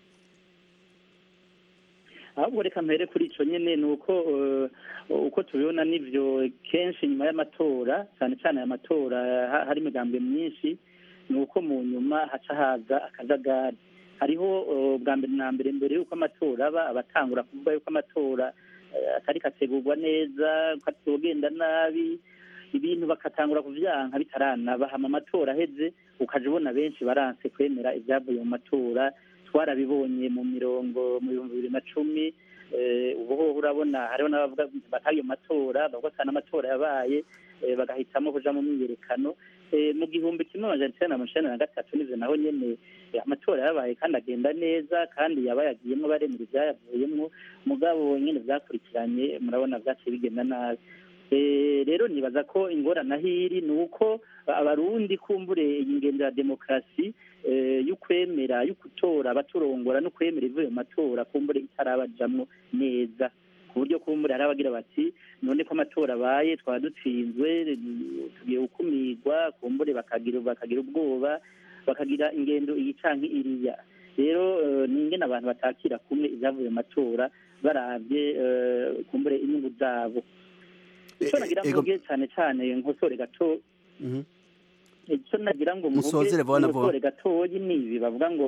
ahubwo reka mpere kuri icyo nyine ni uko uko tubibona n'ibyo kenshi nyuma y'amatora cyane cyane aya matora hari imigambwe myinshi ni uko mu nyuma haca haza akajagari hariho bwa mbere na mbere mbere y'uko amatora aba abatangura kuvuga yuko amatora atari kategurwa neza ko atogenda nabi ibintu bakatangura kuvyanka bitaranaba hama amatora aheze ukaja ubona benshi baranse kwemera ibyavuye mu matora twarabibonye mu mirongo mu bihumbi bibiri na cumi eh, ubu hoho urabona hariho n'abavuga batayo matora bavuga ko n'amatora yabaye eh, bagahitamo kuja mu myiyerekano Eh, mu gihumbi kimwe amajana icenda na mirongo icenda na gatatu nivyo naho nyene eh, amatora yabaye kandi agenda neza kandi yabayagiyemwo baremera ivyayavuyemwo mugabo nyene vyakurikiranye murabona vyaciye bigenda nabi Eh, rero nibaza ko ingorane aho iri ni uko abarundi kumbure iyi ngendo ya demokarasi eh, y'ukwemera y'ugutora abaturongora no kwemera ivuye mu matora kumbure itarabajamwo neza ku buryo kumbure hari abagira bati none ko amatora abaye twaba dutsinzwe tugiye gukumirwa kumbure bakagira bakagira ubwoba bakagira ingendo iyi canke iriya rero eh, ni ingene abantu batakira kumwe ibyavuye mu matora baravye eh, kumbure inyungu zabo icyo nagira ngo ego- mvuge cyane cyane nkosore gato Mhm. icyo nagira ngo mvuge Musozere vuba na vuba. nkosore gatoyi ni ibi bavuga ngo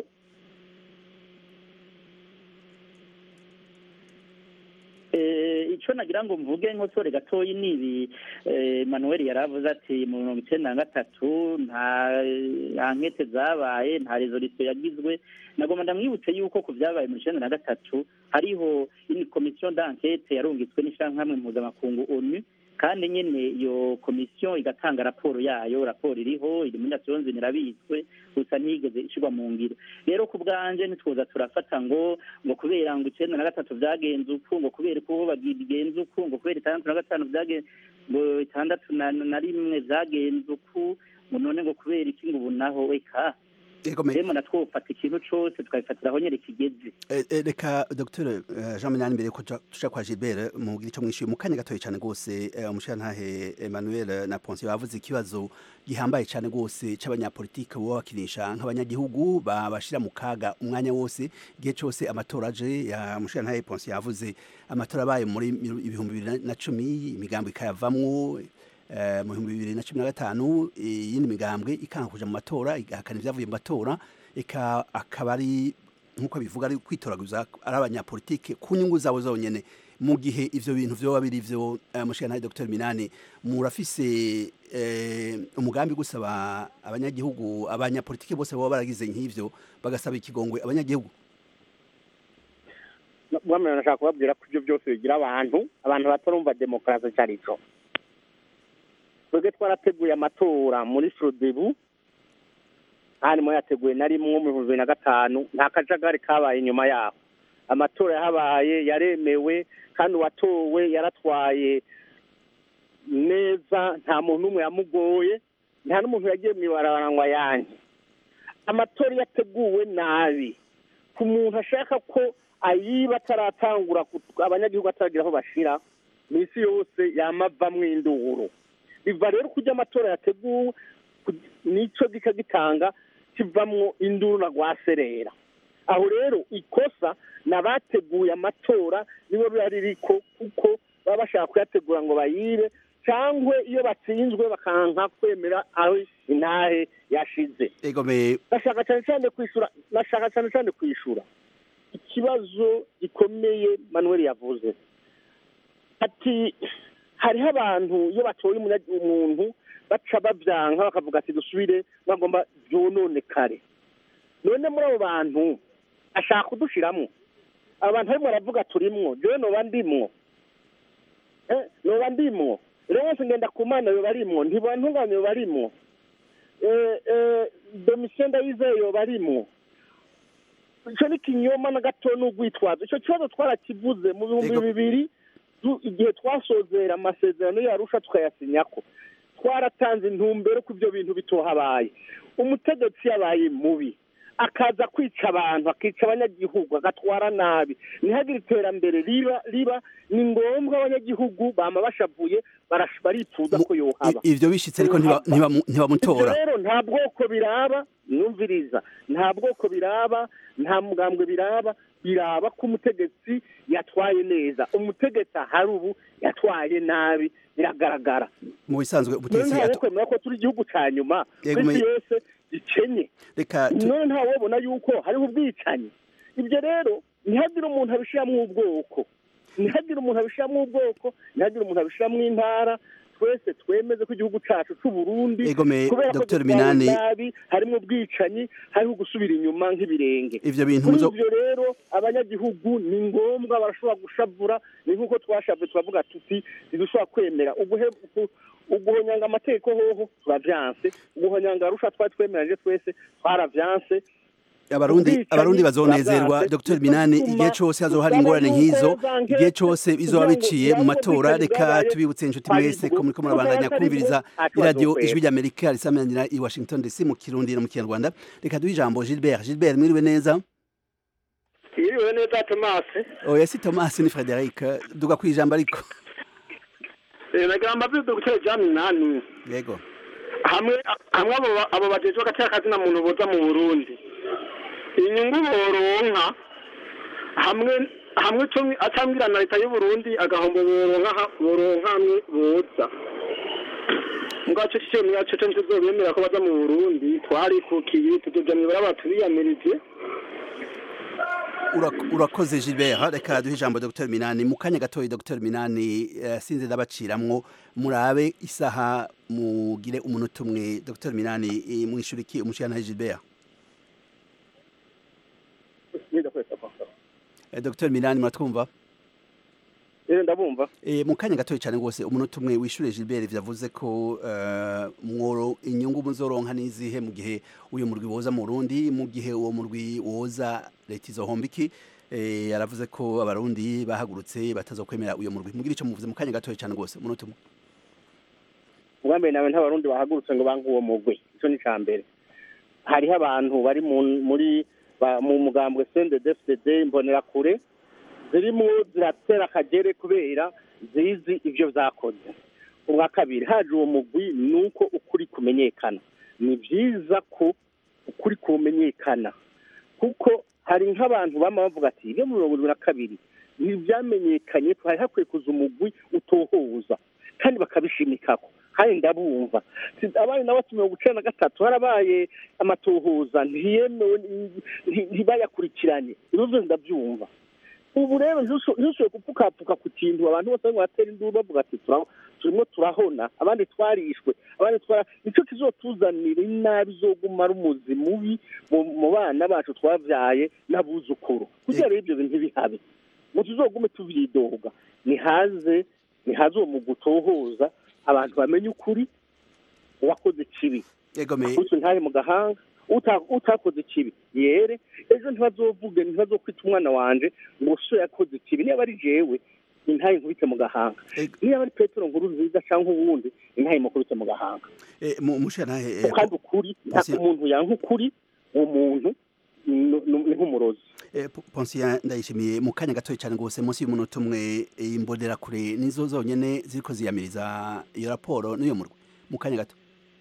Eh, icyo nagira ngo mvuge nkosore gatoyi ni ibi eh, manuel yaravuze ati mu mirongo icyenda na gatatu nta nta nkete zabaye nta resolution yagizwe nagomba ndamwibutse yuko ku byabaye mu icyenda na gatatu hariho ini komisiyo d'enquete yarungitswe n'ishyirahamwe mpuzamakungu onu kandi nyine iyo komisiyo igatanga raporo yayo raporo iriho iri muri nations irabitswe gusa ntiyigeze ishyirwa mu ngiro rero ku bwanje ntitwoza turafata ngo ngo kubera ngo icyenda na gatatu byagenze uku ngo kubera uko bagenze uku ngo kubera itandatu na gatanu byagenze ngo itandatu na na rimwe byagenze uku ngo none ngo kubera iki ngo ubu naho eka rero natwofata ikintu cyose tukabifatira aho nyine kigeze Eh, eh, reka dr eh, jean minani mbere ko tuja- tuja kwa gilbert mubwira icyo mwishyuye mu kanya gatoya cyane rwose eh, umushirantahe emmanuel na ponsi bavuze ikibazo gihambaye cyane rwose c'abanyapolitike boba bakinisha nk'abanyagihugu babashira mu kaga umwanya wose igihe cyose amatora aje ya umushirantahe ponsi yavuze amatora abaye muri miru- ibihumbi bibiri na- na cumi imigambo ikayavamwo eh, mu bihumbi bibiri na cumi na gatanu iyindi migambwe ikanga kuja mu matora igahakana ibyavuye mu matora eka akaba ari nk'uko bivuga ari kwitoraguza ari abanyapolitike ku nyungu zabo zonyene mu gihe ivyo bintu vyoba biri vyo uh, mushikana Dr Minani murafise eh, umugambi gusaba abanyagihugu abanyapolitike bose baba baragize nk'ivyo bagasaba ikigongwe abanyagihugu bwamwe nashaka kubabwira ko ibyo byose bigira abantu abantu batarumva demokarasi icyo ari cyo twebwe twarateguye amatora muri frodebu harimo yateguye na rimwe mu bihumbi bibiri na gatanu nta kajagari kabaye inyuma yaho amatora yahabaye yaremewe kandi uwatowe yaratwaye neza nta muntu n'umwe yamugoye nta n'umuntu yagiye mu ibarabara ngo ayange amatora iyo ateguwe nabi ku muntu ashaka ko ayiba ataratangura ku- abanyagihugu ataragira aho bashira mu isi yose yamavamwo induru biva rero kujya amatora yateguwe ku- nico gika gitanga kivamwo induru na rwaserera aho rero ikosa ni abateguye amatora nibo biba ririko kuko baba bashaka kuyategura ngo bayibe cyangwa iyo batsinzwe bakanka kwemera aho intahe yashize egome nashaka cyane cyane kwishura nashaka cyane cyane kwishura ikibazo gikomeye manuel yavuze ati hariho abantu iyo batoye umunya- umuntu baca babyanka bakavuga ati dusubire bagomba byononekare none muri abo bantu ashaka kudushiramo abantu barimo baravuga turimwo jewe noba ndimwo Eh, noba ndimwo rero wese ngenda ku mana yoba arimwo ntibantunganye yoba arimwo Eh, eh, domitien ndayizeye yoba arimwo icyo ni kinyoma na gato n'urwitwazo icyo kibazo twarakivuze mu bihumbi bibiri tu- igihe twasozera amasezerano yarusha tukayasinyako twaratanze intumbero ko ibyo bintu bitohabaye umutegetsi yabaye mubi akaza kwica abantu akica abanyagihugu agatwara nabi ntihagire iterambere riba riba ni ngombwa abanyagihugu bama bashavuye barash- baripfuza ko yohaba I- ivyo bishitse ariko ntiba- ntibamu- ntibamutora Ivyo rero nta bwoko biraba numviriza nta bwoko biraba nta mugambwe biraba biraba ko umutegetsi yatwaye neza umutegetsi ahari ubu yatwaye nabi biragaragara mu bisanzwe none ubutegetsi ntawe ato- kwemera ko turi igihugu ca nyuma Yego, kw'isi me- yose gikenye reka tu- none ntawobona yuko hariho ubwicanyi ibyo rero ntihagire umuntu abishiramwo ubwoko ntihagire umuntu abishiramwo ubwoko ntihagire umuntu abishiramwo intara twese twemeze ko igihugu cyacu c'u Burundi Egome, kubera ko Dr. dutwawe Minani. nabi harimo ubwicanyi hariho gusubira inyuma nk'ibirenge Ivyo bintu kuri muzo- ivyo rero abanyagihugu ni ngombwa barashobora gushavura ni nk'uko twashavye turavuga tuti ntidushobora kwemera uguhe ugu- uguhonyanga amategeko hoho turavyanse uguhonyanga arusha twari twemeranyije twese twaravyanse abarundi ubwicanyi abarundi bazonezerwa buravyanse. Dr Minani Bituma igihe cose hazoba hari dusaba ingorane yuko nk'izo za nkete igihe cose bizoba kugira ngo biciye mu ibirango matora by'ubwicanyi reka bwabaye tubibutse inshuti hari mwese ubwo. ko muriko murabandanya Kuko kumviriza atari iradiyo ubwo, ijwi ry'amerika risamanira i washington dc mu kirundi no mu kinyarwanda reka duhe ijambo gilbert gilbert mwiriwe neza yiriwe neza tomasi oya si thomas ni frederic duga ku ijambo ariko nagira mbaze dogiteri jaminani yego hamwe hamwe abo ba- abo bajejwe agateka kazina muntu boza mu burundi inyungu boronka hamwe hamwe ico acambwira na leta y'uburundi agahombo boronka ha- boronka hamwe boza ngaco cicemwe yaco co ntituzobemera ko baza mu burundi twarikukiye tuzoja mw'ibarabara tubiyamirije Urak- urakoze gilbert reka duhe ijambo dr minani mu kanya gatoya dr minani eh, sinze ndabaciramwo murabe isaha mugire umunota umwe dr minani eh, mwishura iki umushikana gilbert Eh, dr minani muratwumva rero ndabumva Eh, mu kanya gatoya cyane rwose umunota umwe wishure Gilbert vyavuze ko eh, mworo inyungu muzoronka nizihe mu gihe uyu murwi woza mu Burundi mu gihe uwo murwi woza leta izohomba iki eh, yaravuze ko abarundi bahagurutse batazokwemera uyu murwi mugira ico muvuze mu kanya gatoya cyane rwose umunota umwe ubwa mbere nawe ntabarundi bahagurutse ngo bange uwo mugwi ico ni ca mbere hariho abantu bari mu- muri ba- mu mugambwe CNDD-FDD imbonerakure zirimo ziratera akagere kubera zizi ivyo vyakoze ubwa kabiri haje uwo mugwi ni uko ukuri kumenyekana ni vyiza ko ukuri kumenyekana kuko hari nk'abantu bama bavuga ati ibyo mu mirongo irindwi na kabiri ntibyamenyekanye hari hakwiye kuza umugwi utohoza kandi bakabishimikako kandi ndabumva Si- abandi nabo ati mirongo icenda na gatatu harabaye amatohoza ntiyemewe nti- ntibayakurikiranye ibyo byose ndabyumva ubu rero ntusho- ntushoboye gupfukapfuka ku kintu abantu bose barimo baratera induru bavuga ati "Tura- turimo turahona abandi twarishwe abandi twara nicyo kizotuzanira inabi izoguma ari umuzi mubi mu mu bana bacu twabyaye n'abuzukuru kugira rero ibyo bintu ntibihabe ngo tuzogume tuvyidoga nihaze nihaze uwo mugwi utohoza abantu bamenye ukuri uwakoze ikibi akubise ntahe mu gahanga uta- utakoze ikibi yere ejo ntibazovuge ntibazokwita umwana wanje ngo so yakoze ikibi niba ari jewe intahe nkubite mu gahanga niba ari petero nkuru nziza cyangwa uwundi intahe mukubite mu gahanga Eh, mu mushikana kandi ukuri nta umuntu yanka ukuri uwo muntu ni ni nk'umurozi Ponsiya ndayishimiye mu kanya gatoya cyane rwose munsi y'umunota umwe eh, imbonera kure nizo zonyene ziriko ziyamiriza iyo raporo n'iyo murwi mu kanya gato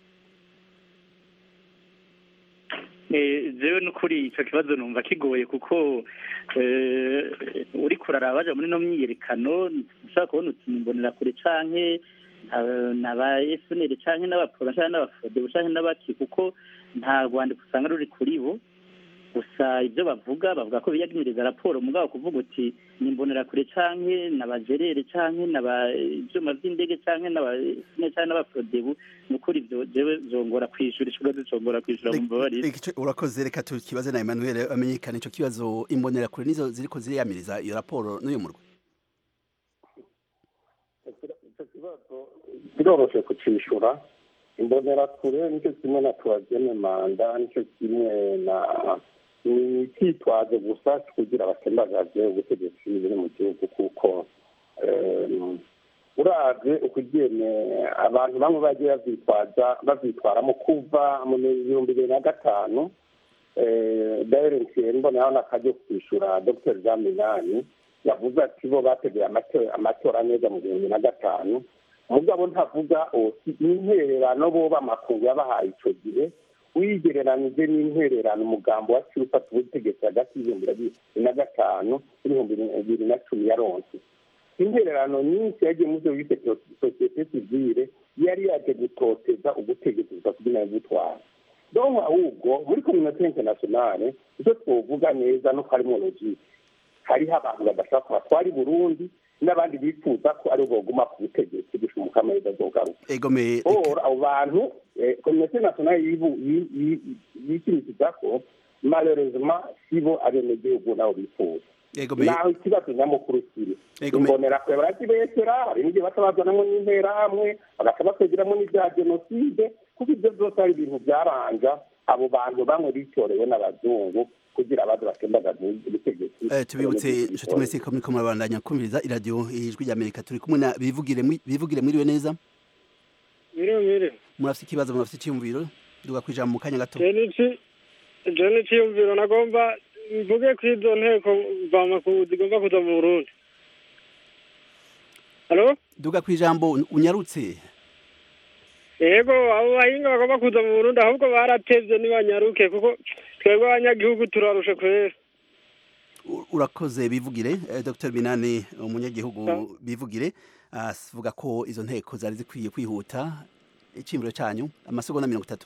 Eh, jewe n'ukuri ico kibazo numva kigoye kuko eh, uriko uraraba baja muri no myiyerekano ushaka kubona uti nimbonera kure canke nta- n'aba FNL canke n'abapora canke n'abafode canke n'abaki kuko nta rwandiko usanga ruri kuri bo gusa ibyo bavuga bavuga ko biyagniriza raporo mugabo kuvuga uti nimbonera kure canke n'abajerere canke n'aba ivyuma vy'indege canke n'aba FNL canke n'abaprodebu nukuri ivyo jewe zongora kwishura ico kibazo zongora kwishura mu mbabarire Igice- urakoze reka tukibaze na Emmanuel amenyekane ico kibazo imbonera kure nizo ziriko ziriyamiriza iyo raporo n'iyo murwi icyo kibazo biroroshye kucishura imbonerakure nicyo kimwe na tuwagene manda nicyo kimwe na ni icyitwazo gusa kugira batembagaze ubutegetsi buri mu gihugu kuko em, uravye ukugene abantu bamwe bagiye bavyitwaza bavyitwaramo kuva mu bihumbi bibiri na gatanu dayirensiye mboneyeho n'akaryo kwishura dr jean minani yavuze ati bo bateguye amato- amatora neza mu bihumbi na gatanu mugabo ntavuga oti n'intwererano bo b'amakungu yabahaye ico gihe wigereranije n'intwererano umugambo waciye ufata ubutegetsi hagati y'ibihumbi bibiri na gatanu n'ibihumbi bibiri na cumi yaronse intererano nyinshi yagiye mu byo bise sosiyete sivile yari yaje gutoteza ubutegetsi busa kugira ngo butware donc ahubwo muri communauté internationale icyo twovuga neza no harimo logike hariho abantu badashaka ko batwara i burundi n'abandi bifuza ko ari boguma ku butegetsi gushika umukamahirwe azogaruka egome or abo bantu eh, komite nationale yibu- yi- yi- yishimikizako malheureusement sibo abenegihugu nabo bifuza egome naho ikibazo nyamukuru kiri Ego, me- imbonera kure barakibesera hari n'igihe baca bazanamo n'interahamwe bagaca bakwegeramo n'ibya jenoside kuko ibyo byose ari ibintu byaranja abo bantu bamwe bitorewe n'abazungu kugira baze batembagaze ubutegetsi Eh, tubibutse inshuti mwese ko muriko murabandanya kumviriza iradiyo ijwi rya amerika turi kumwe na bivugire mwi- bivugire mwiriwe neza Mwiriwe mwiriwe. murafite ikibazo murafite icyumviro duga kwijambo mu kanya gato Je niki je n'iciyumviro nagomba mvuge ko izo nteko mvamakungu zigomba kuza mu Burundi. Halo? duga kwijambo unyarutse Yego abo bahinga bagomba kuza mu Burundi ahubwo baratevye nibanyaruke kuko twebwe abanyagihugu turarushe kwera. U- urakoze bivugire eh, dr binani umunyagihugu bivugire avuga ko izo nteko zari zikwiye kwihuta icyimviro cyanyu amasegonda mirongo itatu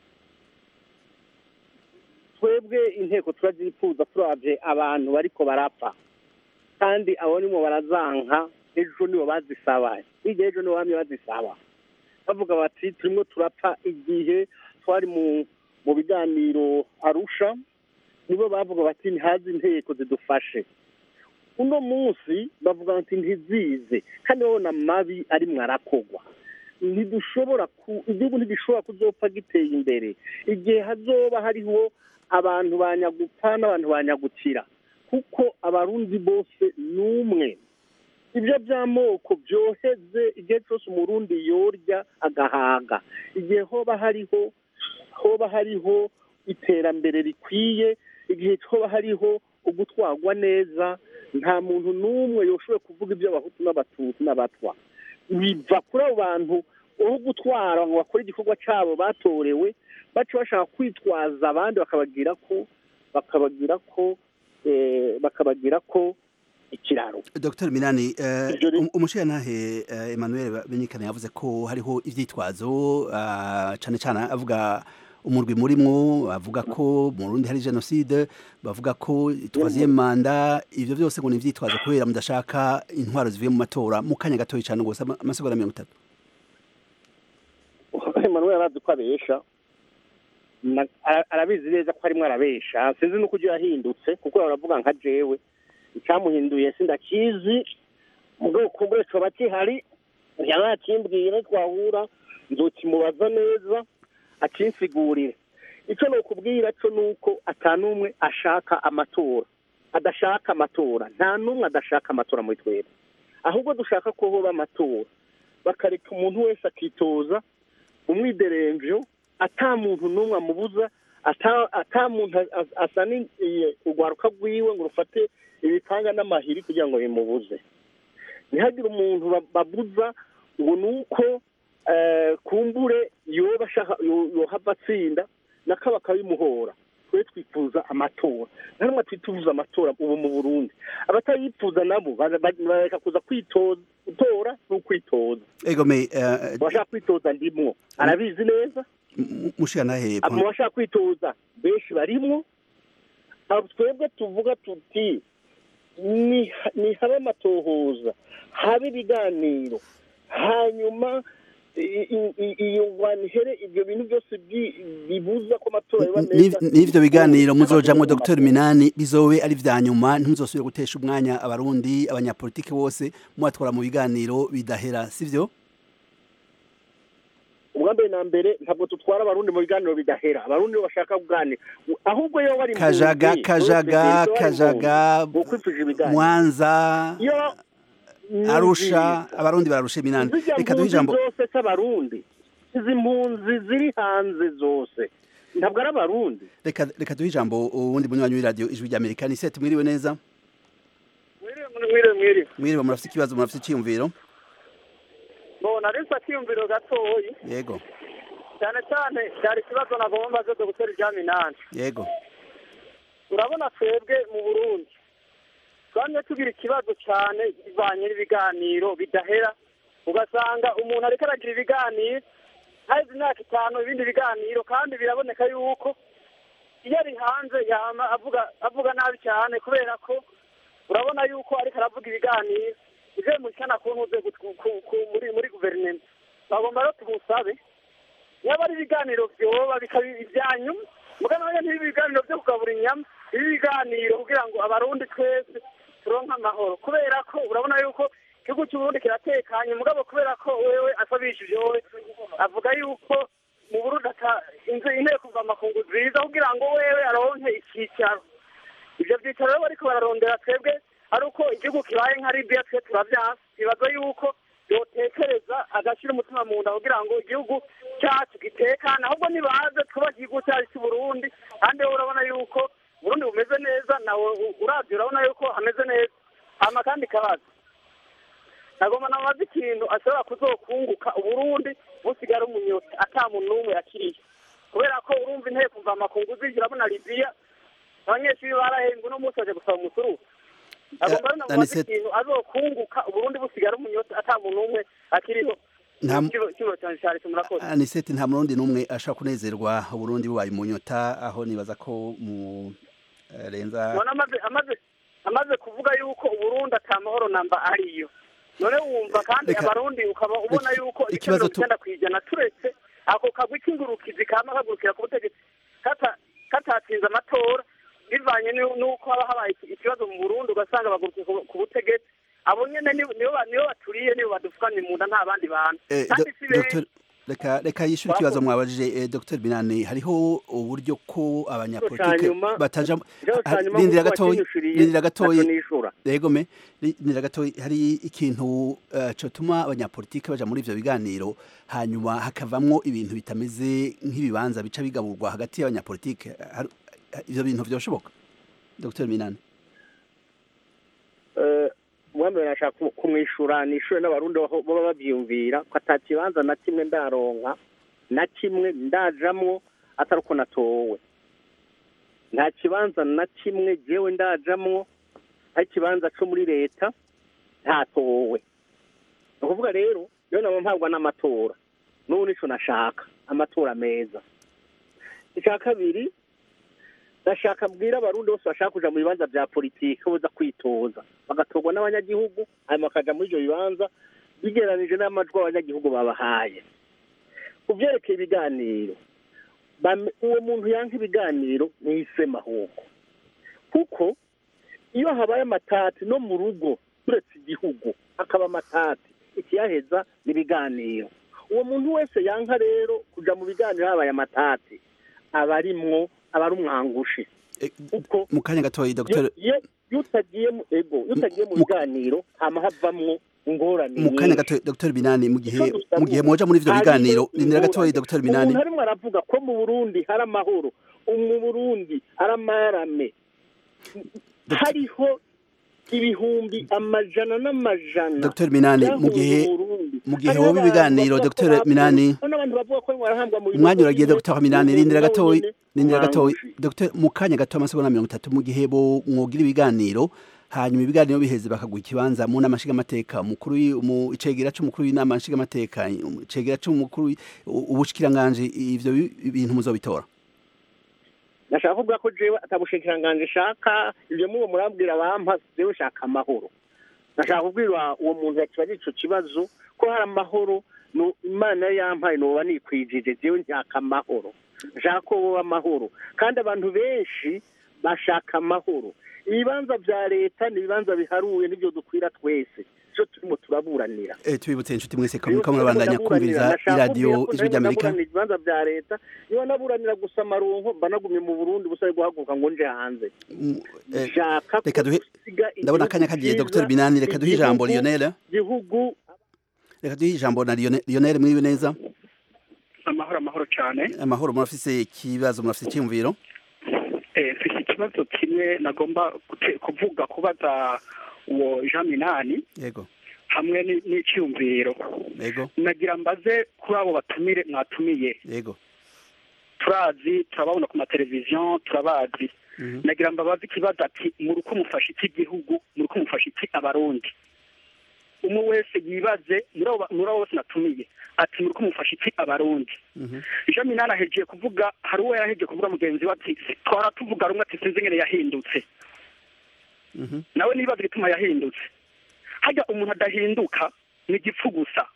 twebwe inteko turazifuza turabye abantu bariko barapfa kandi abo nimo barazanka ejo nibo bazisaba hirya ejo nibo bamye bazisaba bavuga bati turimo turapfa igihe twari mu mu biganiro arusha nibo bavuga bati ntihaze inteko zidufashe uno munsi bavuga bati ntizize kandi babona mabi arimwo arakogwa ntidushobora ku igihugu ntigishobora kuzopfa giteye imbere igihe hazoba hariho abantu banyagupfa n'abantu banyagukira kuko abarundi bose ni umwe ibyo by'amoko byoheze igihe cyose umurundi yorya agahaga igihe hoba hariho hoba hariho iterambere rikwiye igihe hoba hariho ugutwarwa neza nta muntu n'umwe yoshoboye kuvuga iby'abahutu n'abatutsi n'abatwa biva kuri abo bantu aho gutwara ngo bakore igikorwa cyabo batorewe baca bashaka kwitwaza abandi bakabagira ko bakabagira ko eh, bakabagira ko ikiraro dr minani eh, um- umushirantahe eh, emmanuel benyikana yavuze ko hariho ivyitwazo ah, cane cane avuga umurwi murimwo avuga ko mu Burundi hari genocide bavuga ko twaziye manda ivyo byose ngo ni ivyitwazo kubera mudashaka intwaro zivuye mu matora mu kanya gatoyi cane gose ama- amasegonda mirongo itatu Emmanuel arazi ko abesha Na- ara- arabizi neza ko arimo arabesha sinzi nuko ujya yahindutse kuko baravuga nka jewe icyamuhinduye sindakizi mu bwoko bwese coba kihari yanakimbwira twahura nzokimubaza neza akinsigurire icyo ni ukubwira cyo ni uko atanumwe ashaka amatora adashaka amatora nta n'umwe adashaka amatora muri twebwe ahubwo dushaka ko hoba amatora bakareka umuntu wese akitoza umwideremvyo ata muntu n'umwe amubuza ata ata muntu a- a- asa urwaruka rwiwe ngo rufate ibipanga n'amahiri kugira ngo bimubuze ntihagire umuntu ba- babuza ngo ni uko eh, kumbure yoba ashaka yo- yohava atsinda nako bakabimuhora twe twifuza amatora nta n'umwe twifuza amatora ubu mu burundi abatayifuza nabo bara- bara- bareka kuza kwitoza gutora ni ukwitoza egome eh, abashaka kwitoza ndimwo arabizi neza mushirantahe mu bashaka kwitoza benshi barimwo abo twebwe tuvuga tuti ni ni habe amatohoza habe ibiganiro hanyuma i- i- i- iyo ngwanihere ibyo bintu byose byi- bibuza ko amatora yaba meza n'ivyo biganiro muzojamwo dr minani bizobe ari vya nyuma ntimuzosubire gutesha umwanya abarundi abanyapolitiki bose mubatwara mu biganiro bidahera sivyo ubwa mbere na mbere ntabwo tutwara abarundi mu biganiro bidahera abarundi nibo bashaka kuganira ahubwo iyo bari impunzi, kajaga bose kajaga bari impunzi, kajaga bokwifuje ibiganiro mwanza iyo arusha abarundi bararusha minani zijya reka duhe mpunzi ijambo zose z'abarundi izi mpunzi ziri hanze zose ntabwo ari abarundi reka reka duhe ijambo uwundi munywanyi w'iradiyo ijwi rya amerika ni seti mwiriwe neza mwire mwire mwiriwe murafite ikibazo murafite icyiyumviro mbona ari akiyumviro gatoyi yego cyane cyane cyari ikibazo nagomba mbaze dogiteri jean minani yego urabona twebwe mu burundi twamye tugira ikibazo cyane bivanye n'ibiganiro bidahera ugasanga umuntu ariko aragira ibiganiro haheze imyaka itanu ibindi biganiro kandi biraboneka yuko iyo ari hanze yama avuga avuga nabi cyane kubera ko urabona yuko ariko aravuga ibiganiro ivyo mushikana ku ntuze ku- ku- ku- muri muri guverinema bagomba rero tumusabe yaba ari ibiganiro vyoba bikaba ivyanyuma mugana nayo ntibi ibiganiro vyo kugabura inyama ibi biganiro kugira ngo abarundi twese turonke amahoro kubera ko urabona yuko igihugu cy'uburundi kiratekanye mugabo kubera ko wewe asabishije wowe avuga yuko mu burundi ata inzu inteko mvamakungu nziza kugira ngo wewe aronke icyicaro ivyo vyicaro rero bariko bararondera twebwe ari uko igihugu kibaye nka libiya twe turavyanse bibaza yuko yotekereza agashyira umutima mu nda kugira ngo igihugu cyacu gitekane ahubwo nibaze twubake igihugu cyacu cy'uburundi kandi wowe urabona yuko uburundi bumeze neza nawe u- uravye urabona yuko hameze neza hama kandi kabaza nagomba nabaza ikintu ashobora kuzokunguka uburundi busigara umunyota ata muntu n'umwe yakiriye kubera ko urumva inteko mvamakungu zije urabona libiya abanyeshuri barahembwe uno munsi baje gusaba umusuru agomba rero namubaza Anisete- ikintu azokunguka uburundi busigara umunyota ata muntu n'umwe akiriho Nta mu- ikibazo cyane cyane murakoze aniseti nta murundi n'umwe ashobora kunezerwa uburundi bubaye mu nyota aho nibaza ko mu eh, renza none amaze amaze amaze kuvuga yuko uburundi ata mahoro namba ariyo none wumva kandi Reka- abarundi ukaba ubona Iki- yuko ibice ikibazo mirongo tu- icyenda ku ijana turetse ako kagwi k'ingurukizi kama kagurukira ku butegetsi kata- katatsinze amatora bivanye n'u- n'uko haba habaye iki- ikibazo mu burundi ugasanga bagurukiye ku- ku butegetsi abo nyene nibo nibo ba- nibo baturiye nibo badufukanye mu nda nta bandi bantu Eh, kandi do- si benshi Dr. reka reka yishyure ikibazo mwabajije eh, Dr Binani hariho uburyo ko abanyapolitike Canyuma- bataja ikibazo ha- canyuma rindira nk'uko gatoyi wakinyishuriye, rindira gatoyi naco nishura. yego me rindira gatoyi hari ikintu eh, cotuma abanyapolitike baja muri ivyo biganiro hanyuma hakavamwo ibintu bitameze nk'ibibanza bica bigaburwa hagati y'abanyapolitike Har- ivyo bintu vyoshoboka Dr Binani mwami nashaka kumwishura nishure n'abarundi aho baba bavyiyumvira ko ata kibanza na kimwe ndaronka na kimwe ndajamwo atari uko natowe nta kibanza na kimwe jewe ndajamwo ari ikibanza co muri leta ntatowe ni ukuvuga rero rero nabo mpabwa n'amatora n'ubu nico nashaka amatora meza icya kabiri ndashaka mbwira abarundi bose bashaka kuja mu bibanza vya politiki boza kwitoza bagatorwa n'abanyagihugu hanyuma bakaja muri ivyo bibanza bigeranije n'amajwi abanyagihugu babahaye ku vyerekeye ibiganiro bame- uwo muntu yanka ibiganiro nihisema ahubwo kuko iyo habaye amatati no mu rugo turetse igihugu hakaba amatati ikiyaheza ni ibiganiro uwo muntu wese yanka rero kuja mu biganiro habaye amatati aba arimwo aba ari umwangushi kuko mu kanya gatoyi Dr iyo- iyo iyo utagiye mu ego iyo utagiye mu biganiro hama havamwo ingorane mu kanya nyinshi. gatoyi Dr Binani mu gihe Ico dusaba mu gihe moja muri ivyo hariho biganiro rindira ingorane. gatoyi Dr Binani umuntu arimwo aravuga ko mu burundi hari amahoro mu burundi hari amarame hariho ibihumbi amajana n'amajana Dr Minani mu byahunze gihe Burundi. mu gihe Hariho woba abantu ibiganiro bavuga ko Dr bapfuye. Minani Hariho n'abantu bavuga ko barahambwa mu umwanya bihugu uragiye bimwe, Dr Minani mu rindira bihugu gatoyi nyene, rindira gatoyi umwangushi. Dr mu kanya gato amasegonda mirongo itatu mu gihe bo mwogira ibiganiro hanyuma ibiganiro biheze bakaguha ikibanza mu nama nshingamateka umukuru w'i- mu icegera c'umukuru w'inama nshingamateka icegera c'umukuru w'i- u- ubushikiranganji ivyo bi- bintu muzobitora nashaka kuvuga ko jewe atabushikiranganje shaka ivyo mubo murabwira bampa jewe shaka amahoro nashaka kubwira uwo muntu yakibaza ico kibazo ko hari amahoro no imana yari yampaye noba nikwijije jewe nshaka amahoro nshaka ko boba amahoro kandi abantu benshi bashaka amahoro ibibanza vya leta ni ibibanza biharuye nivyo dukwira twese ico turimo turaburanira eh tubibutse inshuti mwese ko muriko murabandanya kumviriza iradiyo ijwi ry'Amerika naburanira ibibanza vya leta niba naburanira gusa amaronko mba nagumye mu burundi busabe guhaguruka ngo nje hanze Eh, nshaka reka duhe gusiga ndabona igihugu akanya kagiye cyiza, Dr Binani reka duhe ijambo igihugu- Lionel igihugu reka duhe ijambo na Lionel Lionel mwiwe neza amahoro amahoro cyane amahoro murafise ikibazo murafise icyumviro Eh, mfise ikibazo kimwe nagomba gute- kuvuga kubaza uwo jean minani yego hamwe ni- n'icyumviro yego nagira mbaze kuri abo batumire mwatumiye yego turazi turababona ku mateleviziyo turabazi nagira mbabaze ikibazo ati muri uko mufashe iki gihugu muri uko mufashe iki abarundi umwe wese yibaze muri abo ba- muri abo bose natumiye ati muri uko mufashe iki abarundi jean minani ahejeje kuvuga hari uwo yarahejeje kuvuga mugenzi we ati twara tuvuga rumwe ati sinzi ingene yahindutse nawe nibaza igituma yahindutse hajya umuntu adahinduka ni igipfu gusa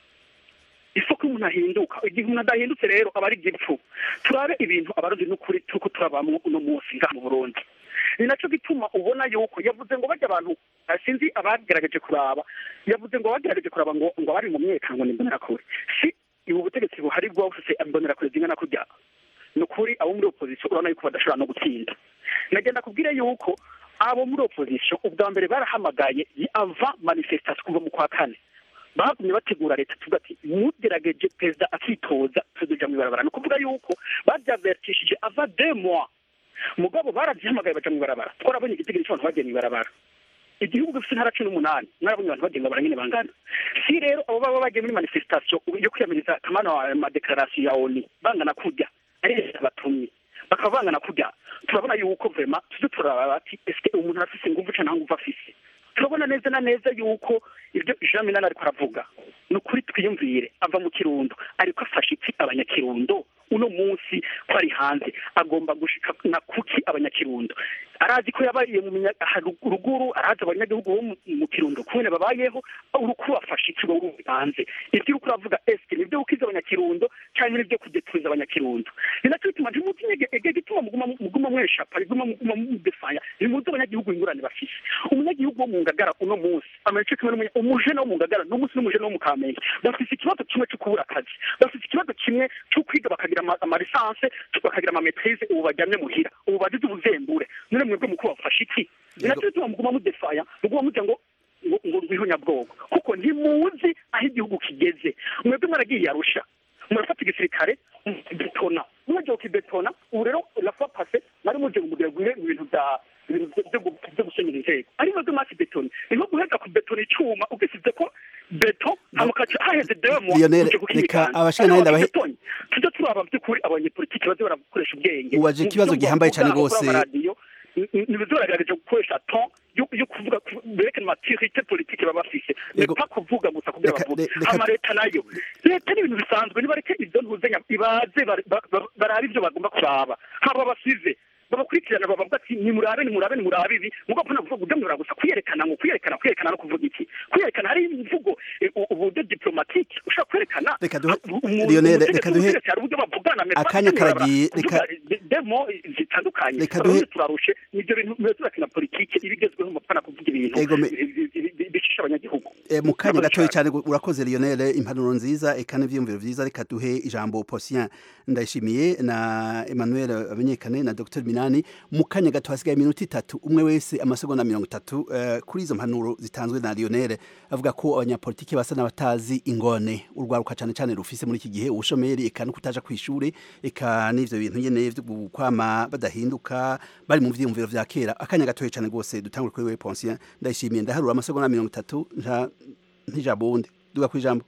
isoko umuntu ahinduka igihe umuntu adahindutse rero aba ari igipfu turabe ibintu abarundi n'ukuri turiko turabamwo uno munsi ngaha mu burundi ni nacyo gituma ubona yuko yavuze ngo bajya abantu eh, sinzi abagerageje kuraba yavuze ngo abagerageje kuraba ngo ngo bari mu myerekano ngo ni imbonerakure si ubu butegetsi buhari bwose imbonerakure zingana kurya ni ukuri abo muri opozisiyo urabona yuko badashobora no gutsinda nagenda kubwire yuko abo muri opozisiyo ubwa mbere barahamagaye ava manifestation kuva mu kwa kane bagumye bategura leta tuvuga ati mugerageje perezida akitoza tuzoja mu ibarabara ni ukuvuga yuko babyavertishije ava deux mois mugabo barazihamagaye baja mu ibarabara twarabonye igitigiri cy'abantu bagiye mu ibarabara igihugu gifite intara cumi n'umunani mwarabonye abantu bagiye mu ibarabara nyine bangana si rero abo baba bagiye muri manifestation yo kwiyamiriza kamana wa madekarasiyo ya oni bangana kurya ari leta batumye bakaba bangana kurya turabona yuko vrema tuze turaraba ati eske umuntu arafise inguvu canke nta nguvu afise turabona neza na neza yuko ibyo jean minani ariko aravuga ni ukuri twiyumvire ava mu kirundo ariko afashe iki abanyakirundo uno munsi ko ari hanze agomba gushika na kuki abanyakirundo arazi ko yabariye mu minya- aha rug- ruguru arazi abanyagihugu bo mu- mu kirundo kubene babayeho uruku afashe iki wowe uri hanze ibyo uriko uravuga eske nibyo gukiza abanyakirundo cyangwa nibyo kudeturiza abanyakirundo ni nacyo bituma ntimutinye ege gituma muguma muguma mweshapa riguma muguma mudefanya nimuzi abanyagihugu ingurane bafise umunyagihugu wo mu ngagara uno munsi amenya kimwe n'umunya umujene wo mu ngagara n'umunsi n'umujene wo mu kamenge bafise ikibazo kimwe cyo kubura akazi bafise ikibazo kimwe cyo kwiga bakagira ama- amalisanse bakagira amametrise ubu bajyamye muhira ubu bagize ubuzembure none mwebwe mukuru bafashe iki ni nacyo bituma muguma mudefaya muguma mugira ngo ngo ngo rwihonyabwoko kuko ntimuzi aho igihugu kigeze mwebwe mwaragiye arusha murafata igisirikare betona mwagiye ukibetona ubu rero lafa pase mwari mugiye mugira gumwe mu bintu bya ibintu byo- byo gu- byo gusenyera inzego ari mwebwe mwasi betona ni nko guheza kubetona icyuma ugisize ko beto hamukaca haheze demo Lionel, reka abashingantahe ndabahe- tujya turaba by'ukuri abanyepolitiki baze barakoresha ubwenge Ubaje ikibazo gihambaye cyane rwose. ntibizoragerageje gukoresha ton yo yo kuvuga ku- berekana maturité politique baba bafise Yego. pa kuvuga gusa kugira Reka- bavuge reka- ama leta nayo leta ni ibintu bisanzwe nibareke ibyo ntuzenya ibaze bari- ba- ba- barabe ibyo bagomba kuraba haba basize babakurikirana babavuga ati nimurabe nimurabe nimurabe ibi mugabo mpana kuvuga ugemura gusa kwiyerekana ngo kwiyerekana kwiyerekana no kuvuga iki kwiyerekana hari imvugo eh, u- uburyo diplomatique ushobora kwerekana Reka duhe umuntu- Lionel, umutegetsi reka duhe w'ubutegetsi hari uburyo bavugana mais pas akanya kunyurana, karagiye, kuvuga reka- de- demo zitandukanye Reka Abarundi duhe- turarushe nibyo bintu birakina politike ibigezweho mupfana kuvuga ibintu Ego me- bi- bi- bi- bicisha abanyagihugu E, mu kanya Murakoze gatoya cyane. cyane urakoze Lionel impanuro nziza eka n'ivyumviro vyiza reka duhe ijambo Posien ndayishimiye na Emmanuel Abanyekane na Dr Minani mu kanya gato hasigaye iminota itatu umwe wese amasegonda mirongo itatu eh, kuri izo mpanuro zitanzwe na Lionel avuga ko abanyapolitiki basa n'abatazi ingone urwaruka cyane cyane rufise muri iki gihe ubushomeri eka no kutaja kw'ishure eka n'ivyo bintu nyene vyo gukwama badahinduka bari mu vyiyumviro vya kera akanya gatoya cyane rwose dutangure kuri wewe Posien ndayishimiye ndaharura amasegonda mirongo itatu nta ntijabundi duga kwijambo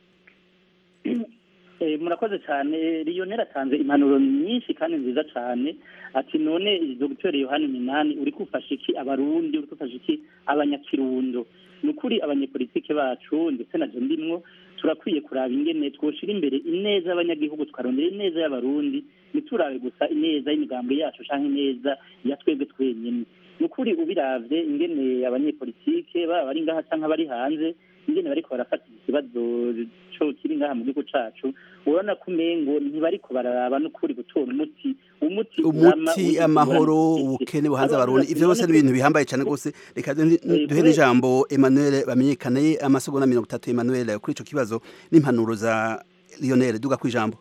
Eh, murakoze cyane Lionel atanze impanuro nyinshi kandi nziza cyane ati none Dr Yohani Minani uri kufasha iki abarundi uri kufasha iki abanyakirundo ni ukuri abanyepolitike bacu ndetse na je ndimwo turakwiye kuraba ingene twoshira imbere ineza y'abanyagihugu tukarondera ineza y'abarundi ntiturabe gusa ineza y'imigambi yacu canke ineza ya twebwe twenyene ni ukuri ubiravye ingene abanyepolitike baba bari ngaha canke abari hanze ingene bariko barafata ikibazo co kiri ngaha mu gihugu cacu urabona ko umengo ntibariko bararaba n'ukuri gutora umuti umuti urama umuti uri amahoro ingorane ubukene buhanze Aba abarundi bavuga ivyo byose ati, ni ibintu bihambaye cyane rwose reka duhe- Eh, duhe kure- n'ijambo Emmanuel bamenyekane amasegonda mirongo itatu Emmanuel kuri ico kibazo n'impanuro za Lionel duga kwijambo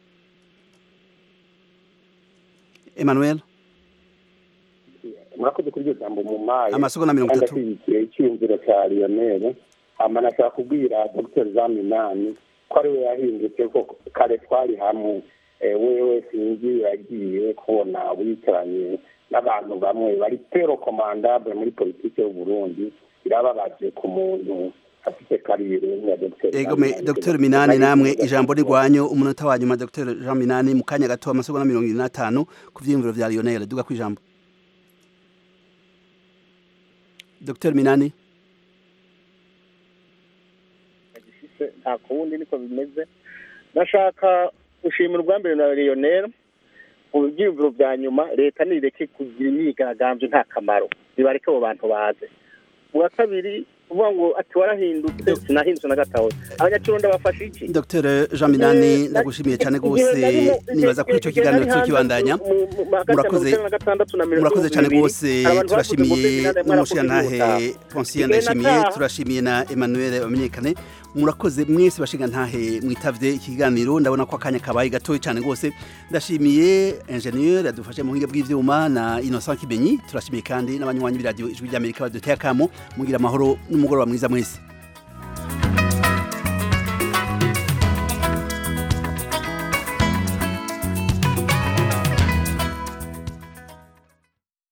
Emmanuel murakoze kuri iryo jambo mu mayi Amasegonda mirongo itatu. kandi ashyigikiye icyiyumviro cya lionel hama nashaka kubwira dr jean minani ko ari we yahindutse ko kare twari hamwe Eh, wewe sinzi yagiye kubona wicaranye n'abantu bamwe bari pero komandable muri politiki y'u burundi birababaje ku muntu afite kariyeri nka dr Ego me Dr Minani namwe ijambo rigwanyo umunota wa nyuma Dr Jean Minani mu kanya gato amasegonda mirongo ine n'atanu ku vyiyumviro vya Lionel duga kwijambo Dr Minani gifise nta kuwundi niko bimeze ndashaka gushimira ubwa mbere na Lionel mu byiyumviro bya nyuma leta nireke kugira imyigaragambyo nta kamaro nibareke abo bantu baze ubwa kabiri kuvuga ngo ati warahindutse sinahindutse na gatoya abanyakirundo bafashe iki Dr Jean Minani ndagushimiye cyane gose nibaza kuri ico kiganiro cyo kibandanya murakoze murakoze cyane gose turashimiye n'umushirantahe Ponsier ndashimiye turashimiye na Emmanuel Bamenyekane murakoze mwese bashinga ntahe mwitavye ikiganiro ndabona ko akanya kabaye gatoyi cyane gose ndashimiye ingenieur yadufashe mu buhinga bw'ivyuma na Innocent Kibenyi turashimiye kandi n'abanywanyi b'iradio ijwi ry'Amerika baduteye akamo mugira amahoro n'umugoroba mwiza mwese